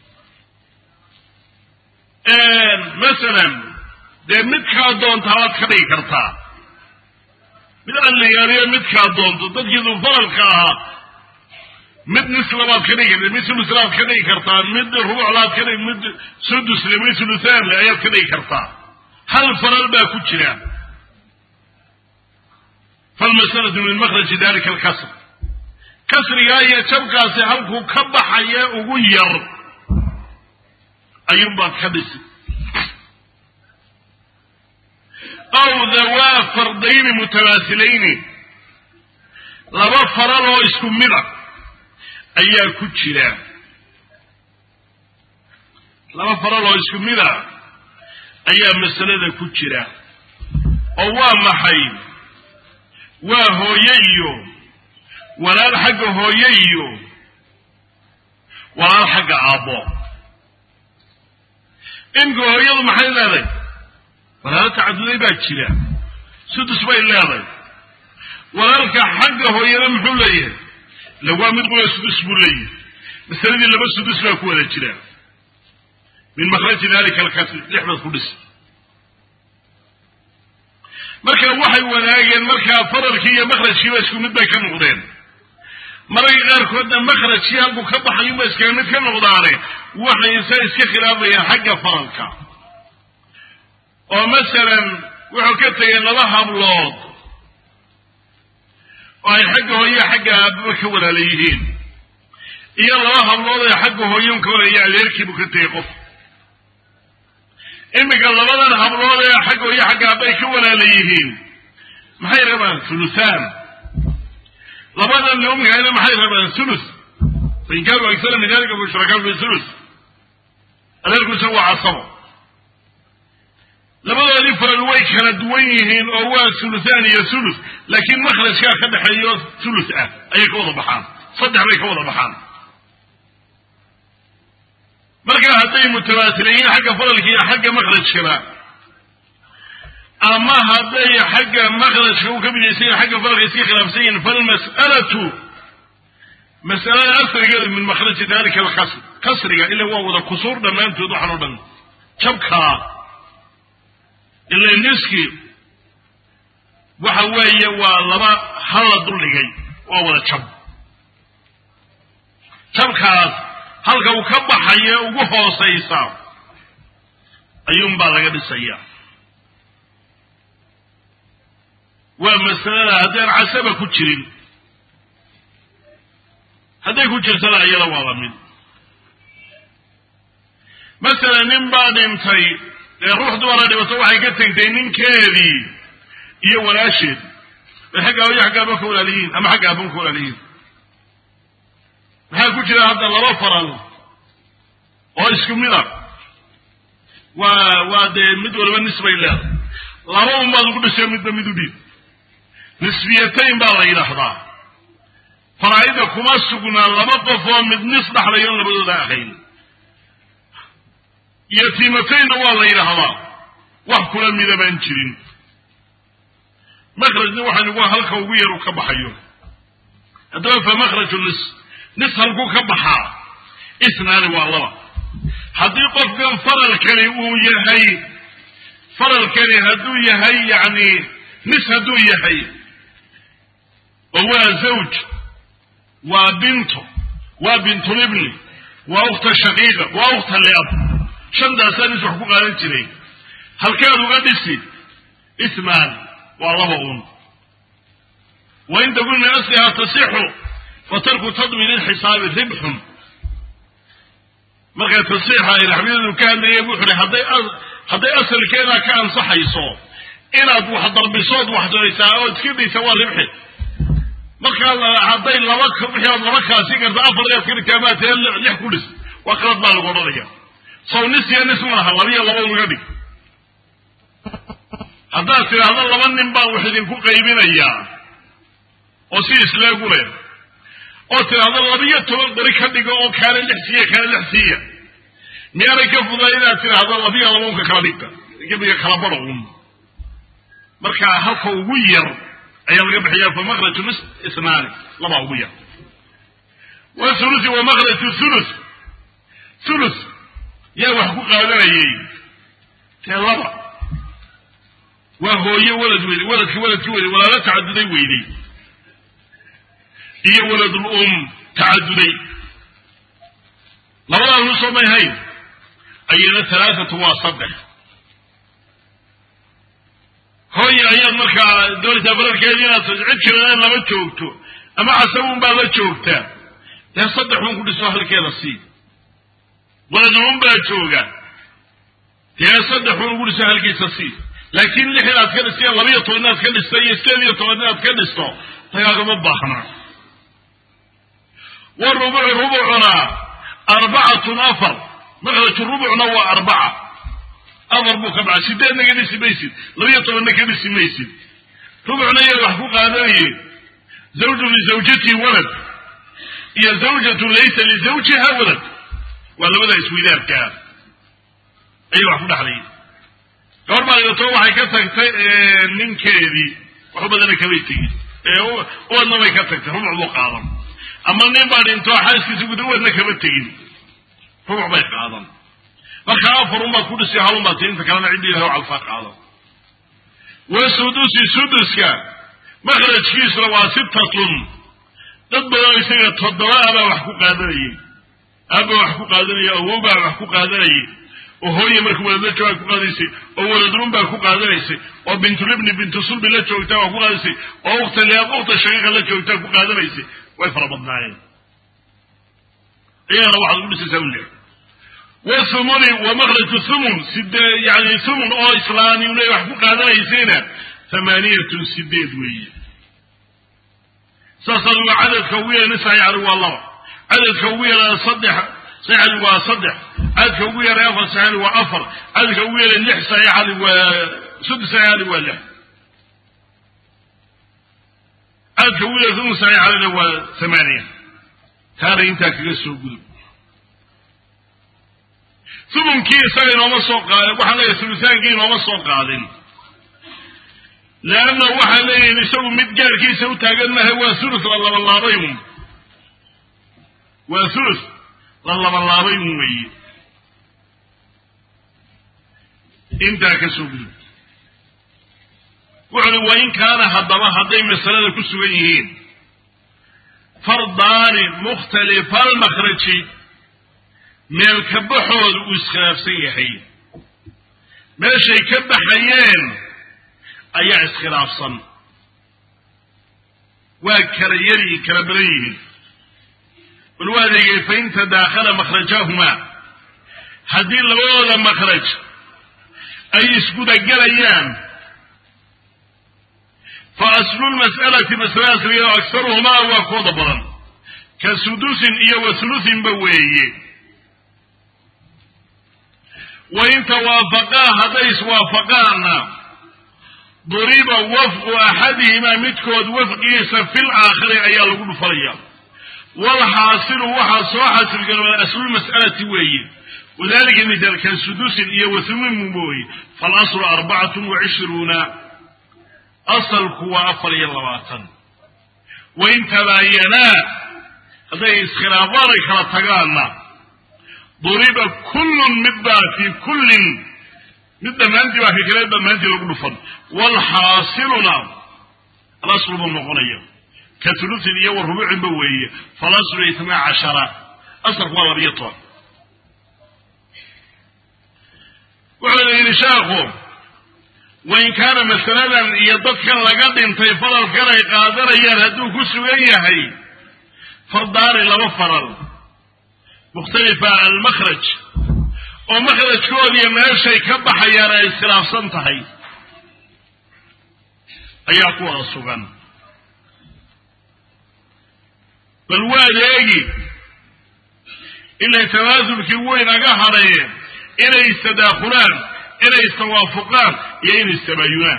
masalan dee midkaa doonta waad ka dhigi kartaa mid alligaaliyo midkaa doonto dadkii duu faralka ahaa mid nislabaad ka dhigi karta mid suluslaad ka dhigi kartaa mid rubuclaad ka dhigi mid sudusle mid sulusaanle ayaad ka dhigi kartaa hal faral baa ku jira falmasalatu min makhraji dalika alkasr kasrigaa iyo jabkaasi halkuu ka baxaya ugu yar ayuunbaad ka dhisi aw dawaa fardayni mutamaasilayni laba faral oo isku mid a ayaa ku jira laba faral oo isku mid a ayaa masalada ku jira oo waa maxay waa hooye iyo walaal xagga hooye iyo walaal xagga aabbo imka hooyadu maxay leedahay walaalo tacaduday baa jira sudus bay leedahay walaalka xagga hooyana muxuu leeyahay lawaa mid qula sudus buu leeyahay masaladii laba sudus baa ku wada jira min makhraji dalika alkasri lixbaad ku dhis marka waxay wanaageen markaa fararkii iyo makhrajkiiba isku mid bay ka noqdeen mararka qaarkoodna makhrajkii halkuu ka baxayuba iskaga mid ka noqdaane waxay se iska khilaafayaan xagga faralka oo masalan wuxuu ka tegay laba hablood oo ay xagga hooye xagga aababa ka walaala yihiin iyo laba hablood ee xagga hooyon ka walaya adeerkiibuu ka tegay qof iminka labadan hablood ee xagga hooye xagga aabay ka walaala yihiin maxay rabaan thuluthaan labadan lumigana maxay rabaan thuluth fain kaanuu agsara min dalika mushrakaan fi thuluth adeerku isagu waa casabo labadoodii faral way kala duwan yihiin oo waa thuluthaan iyo thuluth laakiin makhrajkaa ka dhexeeyo thuluth ah ayay ka wada baxaan saddex bay ka wada baxaan marka hadday mutawaasiliyiin xagga faralka iyo xagga makhrajkaba ama hadday xagga maqrajka u ka midaysan yahin xagga farqa iska khilaafsan yihin falmas'alatu mas'alada asrigeedu min makhraji dalika alkasr kasriga ila waa wada kusuur dhammaantood waxaan o dhan jabkaa ila niski waxa weeye waa laba hala duldhigay waa wada jab jabkaas halka uu ka baxaye ugu hoosaysa ayuunbaa laga dhisaya waa masalada haddaan casaba ku jirin hadday ku jirtana iyada waa la mid masalan nin baa dhintay ee ruux dumara dhibato waxay ka tegtay ninkeedii iyo walaasheed bay xagga hooyo xagga aban ka walaaliyiin ama xagga aban ka walaaliyiin maxaa ku jira hadda laba faral oo isku mid a waa waa dee mid waliba nisbay leedahay laba un baad ugu dhisay midba mid u dhiib nisbiyatayn baa la yidhaahdaa faraa'ida kuma sugnaa laba qof oo mid nis dhaxlayo on labadooda ahayn yatiimataynna waa la yidhaahdaa wax kula mida baan jirin makrajna waxaynu waa halka ugu yar u ka baxayo haddaba fa makhraju nis nis halkuu ka baxaa isnaani waa laba haddii qofkan faralkani uu yahay faralkani hadduu yahay yacni nis hadduu yahay oo waa zawj waa binto waa bintulibni waa ukhta shaqiiqa waa ukhta leab shantaasaa nis wax ku qaadan jiray halkeed uga dhisi ismaan waa laba un wain takun min asliha tasixu fatarku tadwin ilxisaabi ribxun markaa tasiixa ay raxmiyadu ka hadlayeen wuxu uhi hadday hadday asalkeedaa ka ansaxayso inaad wax darbisood wax daraysaa oo iska daysa waa ribxi markaa hadday laba wixii aad laba kaasi karta afar eed ka dhigtaa maa tee lix ku dhis waa qalad baa lagu odhanaya sow nis iyo nis maaha labiyo laba unaga dhig haddaad tidhaahdo laba nin baan wax idinku qaybinayaa oo si isleegu leh oo tidhaahdo labiyo toban qori ka dhigo oo kaale lix siiya kaale lix siiya miyaanay ka fuday inaad tidhaahdo labiyo laba unka kala dhigta gebiga kala baro un marka halka ugu yar ayaa laga bixiyaa fa makraju nis isnaani labaa ugu yar wa thuluthi wa makraju thuluth thuluth yaa wax ku qaadanayay tee laba waa hooye walad weyde waladki waladki weyde walaalo tacaduday weydey iyo waladul um tacaduday labadaa nusoo may hayn ayana halaathatu waa saddex hooye ayaad markaa doonaysaa fararkeedi inaad cid kalena lama joogto ama casabun baa la joogtaa dee saddex un ku dhiso halkeeda sii waladul um baa jooga dee saddex un ugu dhiso halkiisa sii laakiin lix inaad ka dhisto iyo labiyo toban inaad ka dhisto iyo sideed iyo toban inaad ka dhisto dagaagama baahna warubucu rubucuna arbacatun afar makraju rubucna waa arbaca afar buu ka baxa sideedna ka dhisi maysid labiyo tobanna ka dhisi maysid rubucna iyaad wax ku qaadanayeen zawjun lizawjatihi walad iyo zawjatun laysa lizawjiha walad waa labada iswidaarkaa ayay wax ku dhexlayeen gabar baa dhigato waxay ka tagtay ninkeedii waxu badana kamay tegin uwadna bay ka tagtay rubuc buu qaadan ama nin baa dhinto xaaskiisa guda uwadna kama tegin rubuc bay qaadan marka afar un baad ku dhisi halun baad tii inta kalena ciddi ilahay calfaa qaadan wa sudusi suduska makrajkiisuna waa sittatun dad badan isaga toddoba abaa wax ku qaadanayay aaba wax ku qaadanaya awow baa wax ku qaadanayay oo hooye marka waladla joogaa ku qaadaysay oo waladrun baa ku qaadanaysay oo bintulibni bintu sulbi la joogtaa waa ku qaadaysay oo ukhta liaab ukhta shaqiiqa la joogtaa ku qaadanaysay way fara badnaayeen iyagana waxaad ugu dhisaysaa u leehay wathumuni wa makraju thumun side yani thumun oo islaamiyuna wax ku qaadanaysayna thamaaniyatun sideed weeye saasaad uga cadadka ugu yeelana saxiixani waa laba cadadka ugu yeelana saddex saxiixani waa saddex cadadka ugu yeelay afar saxiixani waa afar cadadka ugu yeelay lix saxiixani waa saddex saxiixani waa lix cadadka ugu yeelay thumun saxiixanina waa thamaaniya taana intaa kaga soo gudub thumunkii isaga inooma soo qaadin waxaan leeyahay thulusaankii inooma soo qaadin leanna waxay leeyihin isagu mid gaarkiisa u taagan maha waa sulus la labalaabay un waa sulus la labalaabay un weeye intaa ka soo gudub wuxu uhi wa in kaana haddaba hadday masalada ku sugan yihiin fardaani mukhtalifa almakhraji meel ka baxooda uu iskhilaafsan yahay meeshay ka baxayeen ayaa iskhilaafsan waa kala yari kala badan yihiin bal waa adeegay fain tadaakhala makhrajahumaa haddii labadooda makhraj ay isgudagelayaan fa aslu lmas'alati masalada asligeedo aksaruhumaa waa kooda badan ka sudusin iyo wa hulusinba weeye wain tawaafaqaa hadday iswaafaqaanna duriba wafqu axadihimaa midkood wafqigiisa fil aakhiri ayaa lagu dhufanaya walxaasilu waxaa soo xasilgalooda aslulmas'alati weeye wadalika mithaal ka sudusin iyo wahulumin mooye falaslu arbacatun wa cishruuna asalku waa afar iyo labaatan wain tabaayanaa hadday iskhilaafaan ay kala tagaanna duriba kullun mid baa fii kullin mid dhammaantii baa ka kale dhammaantii lagu dhufan waalxaasiluna alaslu buu noqonaya ka tulusin iyo wa rubuucinba weeye falaslu itnaa cashara asalku waa labiyo toban wuxuu yidhi sheekhu wain kaana masaladan iyo dadkan laga dhintay faralkan ay qaadanayaan hadduu ku sugan yahay fardaani laba faral mukhtalifa almakhraj oo makhrajkoodiiyo meeshay ka baxayaan ay iskhilaafsan tahay ayaa ku wada sugan bal waad eegi inay tawaasulkii weynaga hadhayeen inay istadaakulaan inay istawaafuqaan iyo inay istabaayunaan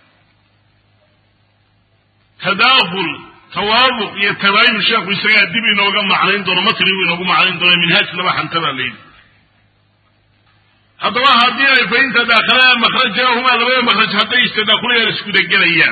tadaakul tawaafuq iyo tabaayun sheekhu isagaa dib inooga macnayn doono matnigu inoogu macnayn doono minhaaj laba xantabaa layidhi haddaba haddii ay fain tadaakhalaan makhrajahumaa labada makhraj hadday istadaakulayaan iskudagelayaan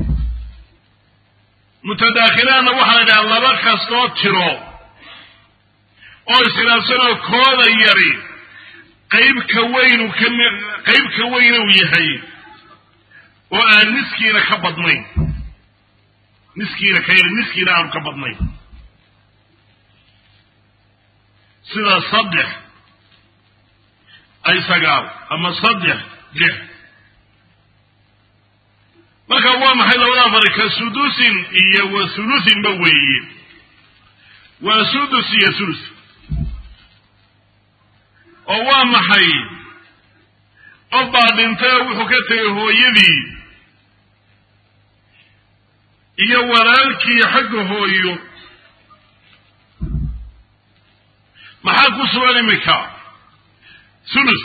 mutadaakhilaanna waxaa la idhaha laba kastoo tiro oo iskhilaafsanoo kooda yari qayb ka weynu kami qayb ka weyna uu yahay oo aan niskiina ka badnayn niskiina ka yari niskiina aanu ka badnayn sida saddex ay sagaal ama saddex lix marka waa maxay labada fari ka sudusin iyo wa hulusinba weeye waa sudus iyo hulus oo waa maxay qof baa dhintay oo wuxuu ka tegay hooyadii iyo walaalkii xagga hooyo maxaa ku sugan imika hulus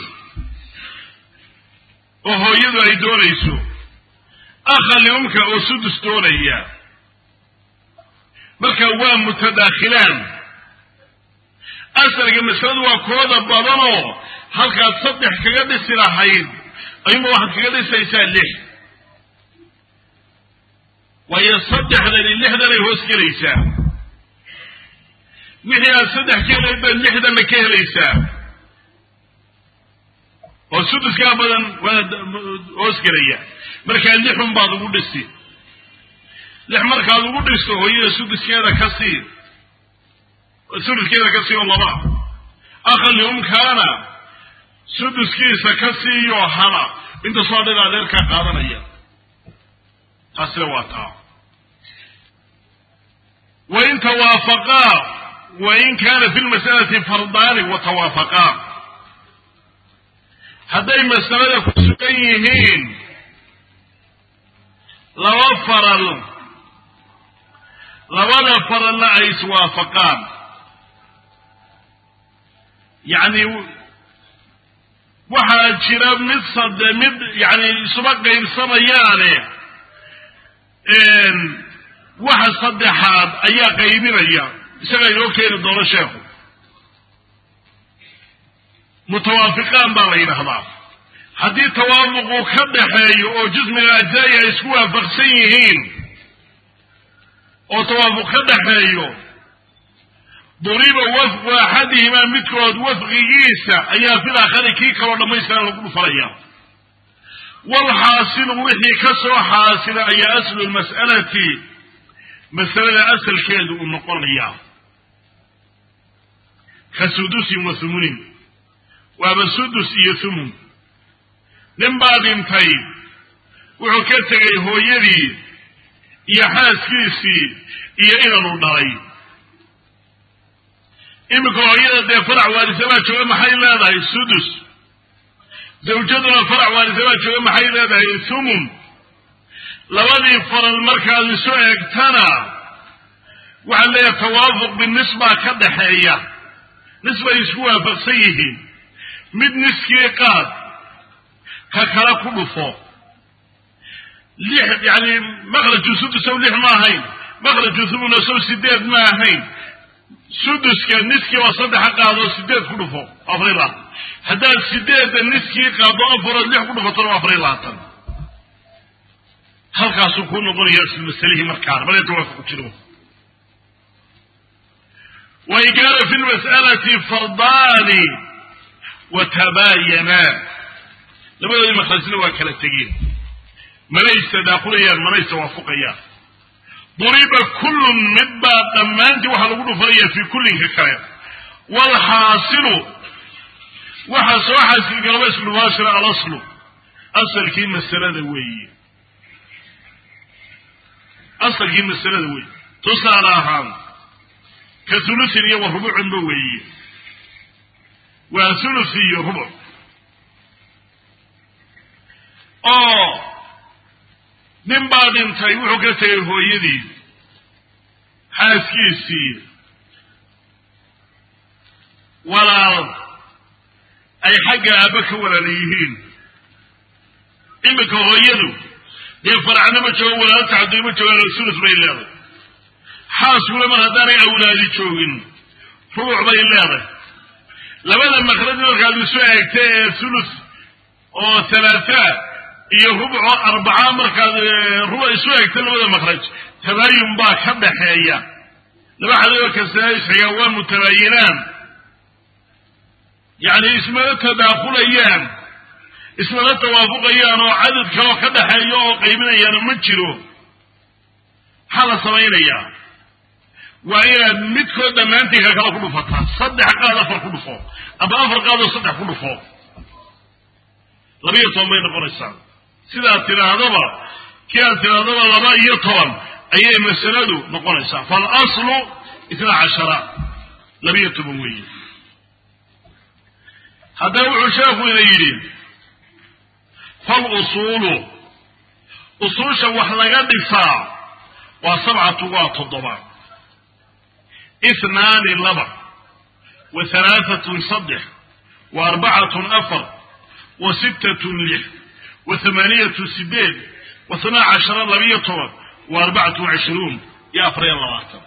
oo hooyadu ay doonayso akha liumka oo sudus doonaya marka waa mutadaakhilaan asalka masaladu waa kooda badanoo halkaad saddex kaga dhisi lahayd ayuunba waxaad kaga dhisaysaa lix waayo saddexdani lixdanay hoos gelaysaa wixii aad saddex ka helayd baad lixdanna ka helaysaa oo suduskaa badan waad hoos gelaya markaa lixun baad ugu dhisi lix markaad ugu dhisto hooyada suduskeeda ka sii suduskeeda ka sii oo laba akhali umkaana suduskiisa ka siiyo hala inta soo dhan adeerkaa qaadanaya taasina waa taa wain tawaafaqaa wain kaana fi lmas'alati fardaani wa tawaafaqaa hadday masalada ku sugan yihiin laba faral labada faralna ay iswaafaqaan yacni waxaa jira mid sade mid yani isuma qaybsamayaane waxa saddexaad ayaa qaybinaya isagaa inoo keeni doono sheekhu mutawaafiqaan baa la yidhahdaa haddii tawaafuqu ka dhaxeeyo oo jismiga ajzaa'i ay isku waafaqsan yihiin oo tawaafuq ka dhaxeeyo duriba wafqu axadihimaa midkood wafqigiisa ayaa fil aakhari kii kaloo dhammaystiran lagu dhufanaya walxaasilu wixii ka soo xaasila ayaa aslu lmas'alati masalada asalkeedu uu noqonayaa ka sudusin wa humunin waaba sudus iyo humun nin baa dhintay wuxuu ka tegay hooyadii iyo xaaskiisii iyo inanu dhalay iminka hooyada dee farac waarisa baa jooga maxay leedahay sudus zawjaduna farac waarisa baa jooga maxay leedahay thumun labadii faral markaad isu eegtana waxaa leeyahay tawaafuq binisbaa ka dhaxeeya nisbay isku waafaqsan yihiin mid niskii qaad ka kale ku dhufo lix yani makraju sudusow lix ma ahayn makraju thumuna sow sideed ma ahayn suduska niskii waa saddexa qaadoo sideed ku dhufo afar iyo labaatan haddaad sideedda niskii qaado afarood lix ku dhufatona waa afar iyo labaatan halkaasuu kuu noqonaya isla masalihii markaana bal tawaafuq jiro wain kaana fi lmas'alati fardaani watabayanaa labadoodii makrajna waa kala tegeen manay istadaaqulayaan manay tawaafuqayaan duriba kullun mid baa dhammaantii waxaa lagu dhufanaya fii kullinka kale waalxaasilu waxa soo xaasilgalaba ismubaashira alaslu asalkii masalada weeye asalkii masalada weeye tusaale ahaan ka hulusin iyo wa rubucinba weeye waa hulus iyo rubuc oo nin baa dhintay wuxuu ka tegay hooyadii xaaskiisii walaal ay xagga aabba ka walaala yihiin iminka hooyadu dee faracna ma joogo walaalo tacadui ma joogaan sulus bay leedahay xaaskuna mar haddaanay awlaadi joogin rubuc bay leedahay labada makraj markaad isu eegta ee sulus oo halaataa iyo rubco arbaca markaad ruba isu eegta labada makraj tabaayun baa ka dhaxeeya laba xadoo kasta isxigaa waa mutabaayinaan yacni ismala tadaakulayaan ismala tawaafuqayaan oo cadad kaloo ka dhaxeeya oo qaybinayaano ma jiro maxaa la samaynayaa waa inaad midkood dhammaantii ka kala ku dhufataa saddex qaad afar ku dhufo ama afar qaadoo saddex ku dhufo labiyo toban bay noqonaysaa sidaad tidhaahdaba kii aad tidhaahdaba laba iyo toban ayay masaladu noqonaysaa faalaslu itna cashara labiyo toban weeye haddaba wuxuu sheekhu ina yidhi falusuulu usuusha wax laga dhisaa waa sabcatu waa toddoba ihnaani laba wa halaaatun saddex wa arbacatun afar wa sittatun lix wa hamaaniyatu sideed wa hanaa cashara labiyo toban wa arbacatu wacishruun iyo afariyo labaatan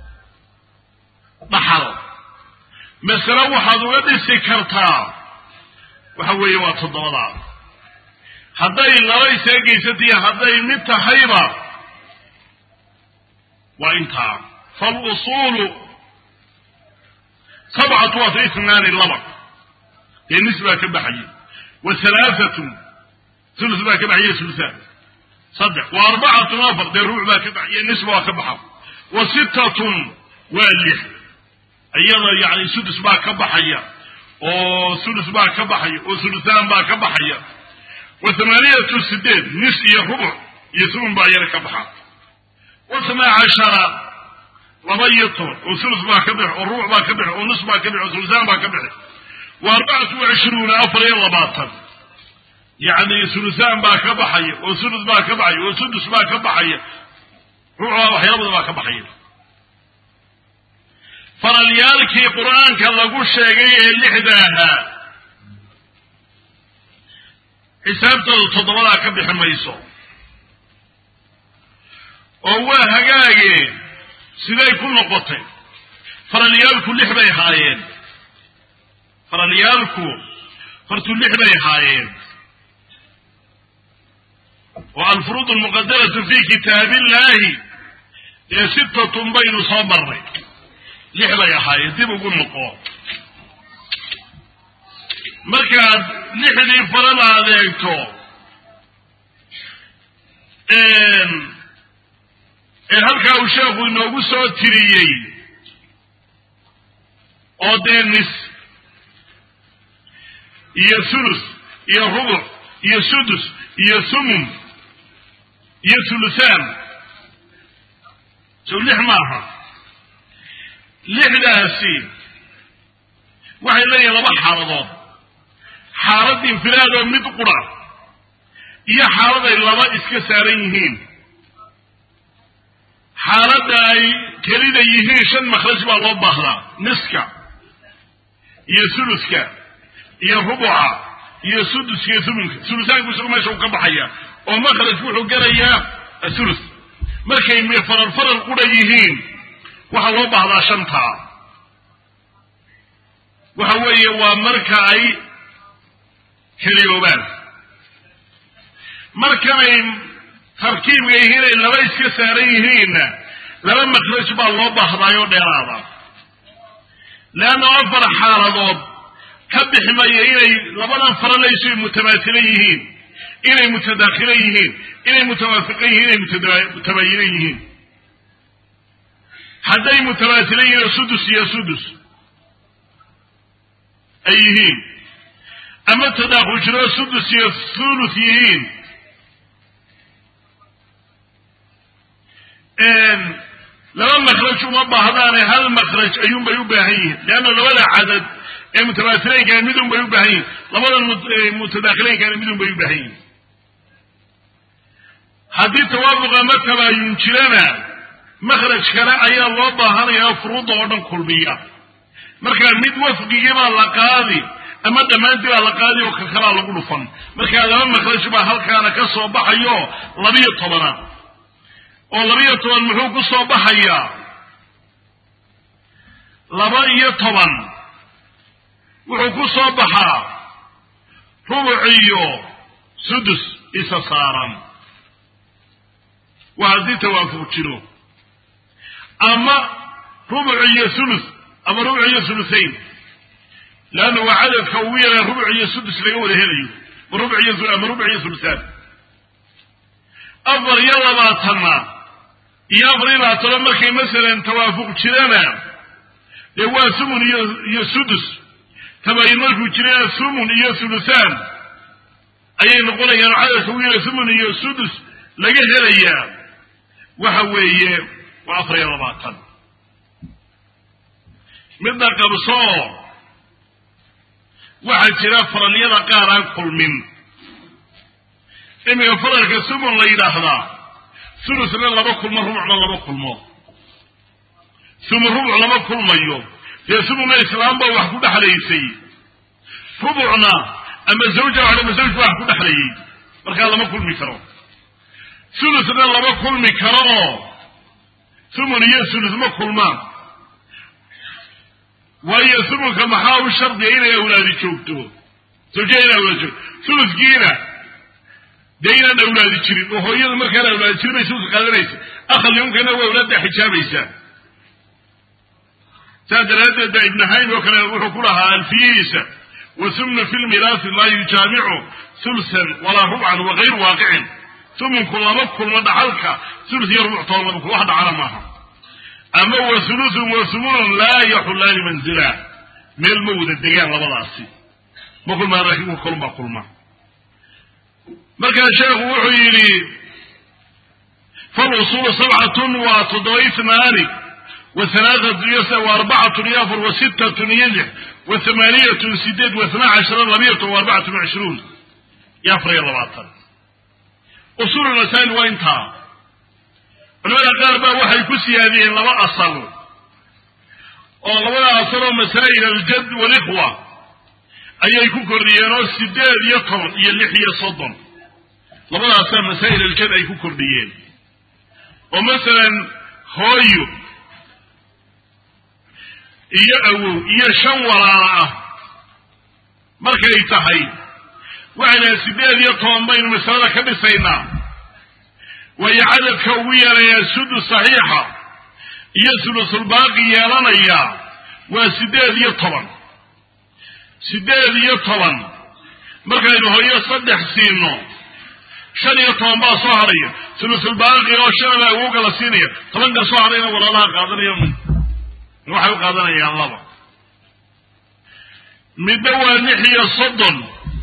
dhaxal masale waxaad uga dhisi kartaa waxa weeye waa toddobadaa hadday laba iseegaysatiyo hadday mid tahayba waa intaa falusuulu sabcatu waata isnaani laba dee nis baa ka baxaya wa halaaatun hulus baa ka baxaya hulusaan saddex wa arbacatun afar dee ruuc baa ka baxaya nisba waa ka baxa wa sittatun waa lix iyada yani sudus baa ka baxaya oo hulus baa ka baxaya oo hulusaan baa ka baxaya wa hamaaniyatu sideed nis iyo rubuc iyo sumun baa iyana ka baxa wa hanaa cashara laba iyo toban oo hulus baa ka bixi oo rubuc baa ka bixi oo nus baa ka bixi oo hulusaan baa ka bixi wa arbacatu wacishruuna afar iyo labaatan yacni hulusaan baa ka baxaya oo hulus baa ka baxaya oo sudus baa ka baxaya ruucbaa waxyaabada baa ka baxaya faralyaalkii qur-aanka lagu sheegay ee lixda ahaa xisaabtooda toddobadaa ka bixi mayso oo waa hagaage siday ku noqotay faralyaalku lix bay haayeen faralyaalku hortu lix bay haayeen oo alfuruud almuqadaratu fi kitaabi illahi ee sittatun baynu soo marnay lix bay ahaayeen dib ugu noqo markaad lixdii farada adeegto ee halkaa uu sheekhu inoogu soo tiriyey oo dee nis iyo sulus iyo rubuc iyo sudus iyo sumun iyo sulusaan sow lix maaha lixdaasi waxay leeyihin laba xaaladood xaalad infiraadoo mid qura iyo xaalad ay laba iska saaran yihiin xaaladda ay kelida yihiin shan makhraj baa loo baahdaa niska iyo suluska iyo rubuca iyo suduska iyo sumunka sulusaanku isagu meesha uu ka baxaya oo makhrajku wuxuu gelayaa asulus markay faral faral qura yihiin waxaa loo baahdaa shantaa waxa weeye waa marka ay keliyoobaan markanay tarkiibka yihiin ay laba iska saaran yihiinna laba makhraj baa loo baahdaayoo dheeraada leanna afar xaaladood ka bixi maya inay labadan faralayso mutamaasilan yihiin inay mutadaakilan yihiin inay mutawaafiqan yihiin inay mutabayinan yihiin hadday mutamaasilan yihiin oo sudus iyo sudus ay yihiin ama tadaakujiro sudus iyo thuluth yihiin laba makhraj uma baahdaane hal makhraj ayuunbay u baahan yihiin leanna labada cadad ee mutamaasileynkaana midun bay u baahan yihin labadan mutadaakileynkaana midun bay u baahan yihin haddii tawaafuq ama tabaayun jirana makhraj kale ayaa loo baahanayaa furuudda oo dhan kulmiya markaa mid wafqigii baa la qaadi ama dhammaantii baa la qaadi oo kakalaa lagu dhufan markaa laba makhraj baa halkaana ka soo baxayo labiyo tobana oo labiyo toban muxuu ku soo baxayaa laba iyo toban wuxuu ku soo baxaa rubuc iyo sudus isa saaran waa haddii tawaafuq jiro ama rubuc iyo sulus ama rubuc iyo sulusayn leanna waa cadadka ugu yaraa rubuc iyo sudus laga wada helayo rubuc iyo ama rubuc iyo sulusaan afar iyo labaatanna iyo afar iyo labaatano markay masalan tawaafuq jirana dee waa sumun iyo iyo sudus tabayin markuu jirana sumun iyo sulusaan ayay noqonayaan oo cadadka ugu yara sumun iyo sudus laga helayaa waxa weeye waa afar iyo labaatan midna qabsoo waxaa jira faralyada qaar aan kulmin iminka faralka sumun la yidhaahdaa sulusna laba kulmo rubucna laba kulmo sumun rubuc lama kulmayo dee sumunna islaam baa wax ku dhexlaysay rubucna ama zawja ama zawj baa wax ku dhexlayay markaa lama kulmi karo sulusna lama kulmi karo oo sumun iyo sulus ma kulmaan waayo sumunka maxaa u shardiya inay awlaadi joogto zawja inay awlaadi joogto suluskiina dee inaan awlaadi jirin oo hooyada markaan awlaadi jirin bay suluska qaadanaysa akhal yumkana waa awlaadda xijaabaysaa saas daraaddeed baa ibnu haym oo kale wuxuu ku lahaa alfiyihiisa wasumnu fi lmiraasi laa yujaamicu sulsan walaa rubcan wagayru waaqicin sumunku lama kulmo dhaxalka sulus iyo rubuc toban lama kulmo wax dhacana maaha ama wa sulusun wa sumunun laa yaxulaani manzila meel ma wada degaan labadaasi ma kulmaan laakiin kulun baa kulma markaa sheekhu wuxuu yidhi falusuulu sabcatun waa toddoba isnaani wa halaaatun iyo wa arbacatun iyo afar wa sittatun iyo lix wa thamaaniyatun sideed wa itnaa cashara labiyatun wa arbacatun cishruun iyo afar iyo labaatan usuul masaa'il waa intaa culamada qaar baa waxay ku siyaadiyeen laba asal oo labada asal oo masaa'il aljad walikhwa ayay ku kordhiyeen oo sideed iyo toban iyo lix iyo soddon labadaasaa masaa'il aljad ay ku kordhiyeen oo masalan hooyo iyo awow iyo shan walaala ah markay tahay waxay dhahay sideed iyo toban baynu masalada ka dhisaynaa waayo cadadka ugu yeelayaa sudus saxiixa iyo sulusulbaaqi yeelanaya waa siddeed iyo toban siddeed iyo toban markaynu hooyo saddex siino shan iyo toban baa soo hadhaya sulusulbaaqi oo shanabaa ugu kala siinaya tobanka soo hadhayna walaalaha qaadanaya waxay u qaadanayaan laba midna waa lix iyo soddon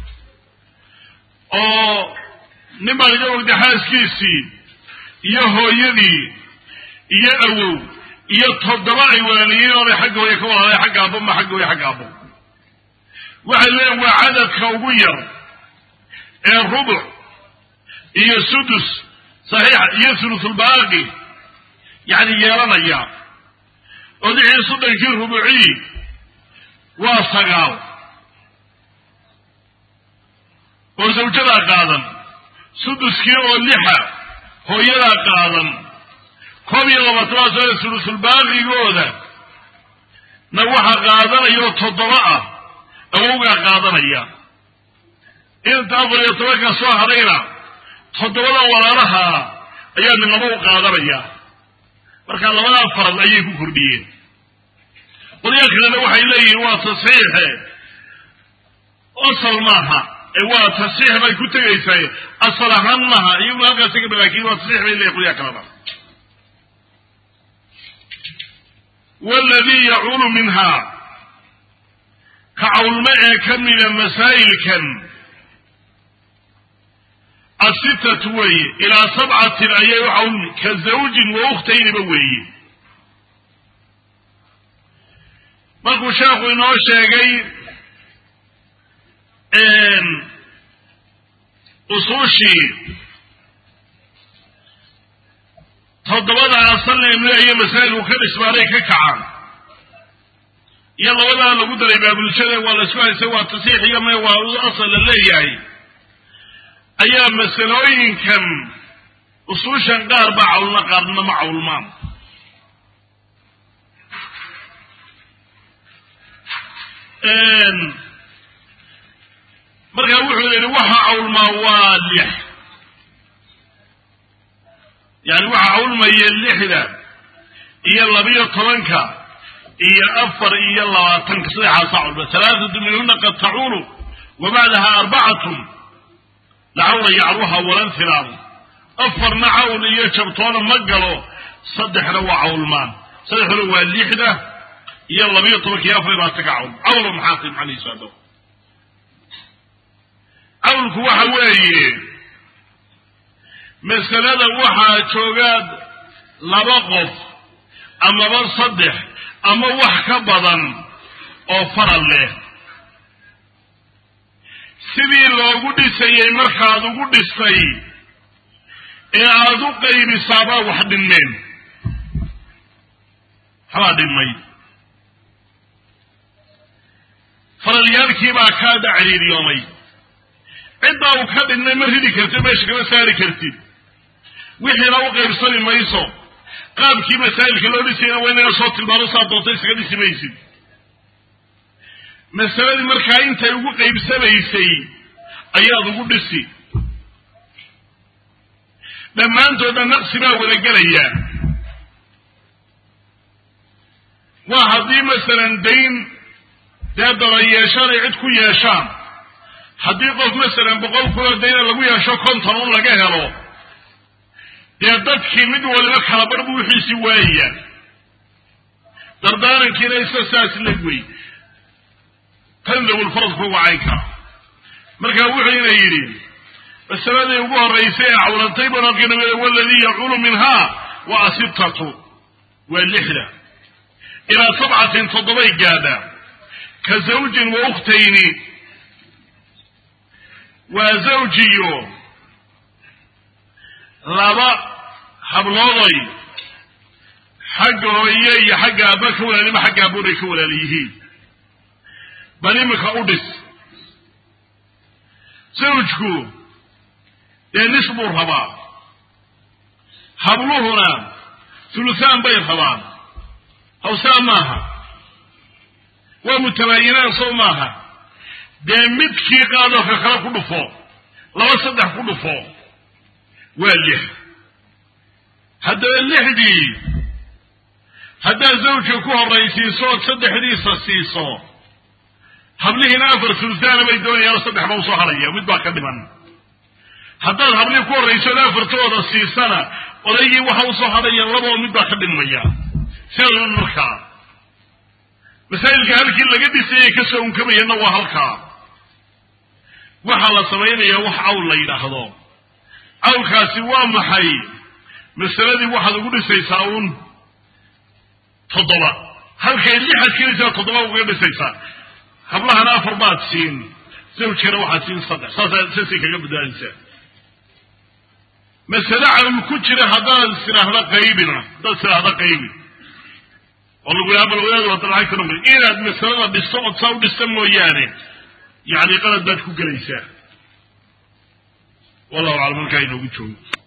oo nin baan iga ogday xaaskiisii iyo hooyadii iyo awow iyo toddoba ay walaaliyiin oonay xagga hooye ka walaalay xagga abbo ma xagga hooye xagga abbo waxay leeyiin waa cadadka ugu yar ee rubuc iyo sudus saxiixa iyo sulusulbaaqi yacni yeelanaya oo lix iyo soddonkii rubucii waa sagaal oo zawjadaa qaadan suduskii oo lixa hooyadaa qaadan koob iyo labaatanaad soo sulusulbaaqigooda na waxa qaadanaya oo toddoba ah awowgaa qaadanaya inta afar iyo tobanka soo hadhayna toddobada walaalaha ayaa midnaba u qaadanaya marka labadaa farad ayay ku kordhiyeen qolyaa kalena waxay leeyihiin waa tasxiixe asal maaha ee waa tasxiix bay ku tegaysaa asal ahaan maaha iyaguna halkaas ka laakin waa tasxiix bay leeyihin qolyaa kalena waladii yacuulu minhaa ka cawlmo ee ka mida masaa'ilkan asitatu weeye ilaa sabcatin ayay u cawlmi ka zawjin wa ukhtayniba weeye markuu sheekhu inoo sheegay usuushii toddobada asalna imleeyo masaa'ilku ka dhismaaray ka kacaan iyo labadaa lagu daray baabulshada waa la isku haysay waa tasiix iyo me waa asal la leeyahay ayaa masalooyinkan usuushan qaar baa cawlna qaarna ma cawlmaan markaa wuxuu yidhi waxa cawlmaa waa lix yani waxa cawlmaya lixda iyo labiyo tobanka iyo afar iyo labaatanka saddexaasa cawlma halaathatu minhuna qad tacuulu wa bacdaha arbacatun lacawla yacruha walan filaamu afarna cawl iyo jabtoona ma galo saddexna waa cawlmaan saddexduna waa lixda iyo labiyo tobanka iyo afar iyo labaatanka cawl cawlo maxaa tay macnihiisu hadda cawlku waxa weeye masalada waxaa joogaa laba qof amaba saddex ama wax ka badan oo faral leh sidii loogu dhisayey markaad ugu dhistay ee aada u qaybisaabaa wax dhinmeen habaa dhimay faralyaalkiibaa kaa daciriiriyoomay ciddaa uu ka dhinmay ma ridi kartid meesha kama saari kartid wixiina u qaybsani mayso qaabkii masaa'ilka loo dhisayna waa inaga soo tilmaano saa doonta isaga dhisi maysid masaladii markaa intay ugu qaybsamaysay ayaad ugu dhisi dhammaantoodna naqsi baa wada gelaya waa haddii masalan dayn dee daba yeeshaan ay cid ku yeeshaan haddii qof masalan boqol kunoo dayna lagu yeesho konton un laga helo dee dadkii mid waliba kala bar buu wixiisii waayaya dardaarankiina isa saas la wey tanzawulfaradku wacaynka marka wuxuuna yidhi masaladii ugu horaysay ee cawlantay baan halkii nabi waladii yaculu minhaa wa asibtatu waa lixda ilaa sabcatin toddobay gaadha ka zawjin wa ukhtayni waa zawjiyo laba hablooday xagga hooye iyo xagga aaba ka walaalima xagga aabooday ka walaal yihiin bal imika u dhis zawjku dee nis buu rabaa habluhuna thulusaan bay rabaan hawsaa maaha waa mutabaayinaan sow maaha dee midkii qaadoo ka kale ku dhufo laba saddex ku dhufo waa lix haddaba lixdii haddaad zawjka ku horraysiiso ood saddexdiisa siiso hablihiina afar sultaana bay doonayaan saddex ba usoo hadhaya mid baa ka dhiman haddaad hablihii ku horrayso ood afartooda siisana odaygii waxa usoo hadhaya labao mid baa ka dhimaya sidadan markaa masaa'ilka halkii laga dhisayay kasoo unkamayana waa halkaa waxaa la samaynayaa wax cawl la yidhaahdo cawlkaasi waa maxay masaladii waxaad ugu dhisaysaa uun toddoba halkay lixaad kelaysaa toddoba ugaga dhisaysaa hablahana afar baad siin zawjkana waxaad siin saddex saasa saasay kaga badbaadaysaa masale cawl ku jira haddaad istiraahda qaybina haddaad istiraahda qaybi oo lagu yaha bal wadaad wada lacagta numri inaad masalada dhisto ood saa u dhista mooyaane yacni qalad baad ku gelaysaa wallahu aclam halkaa inoogu joogo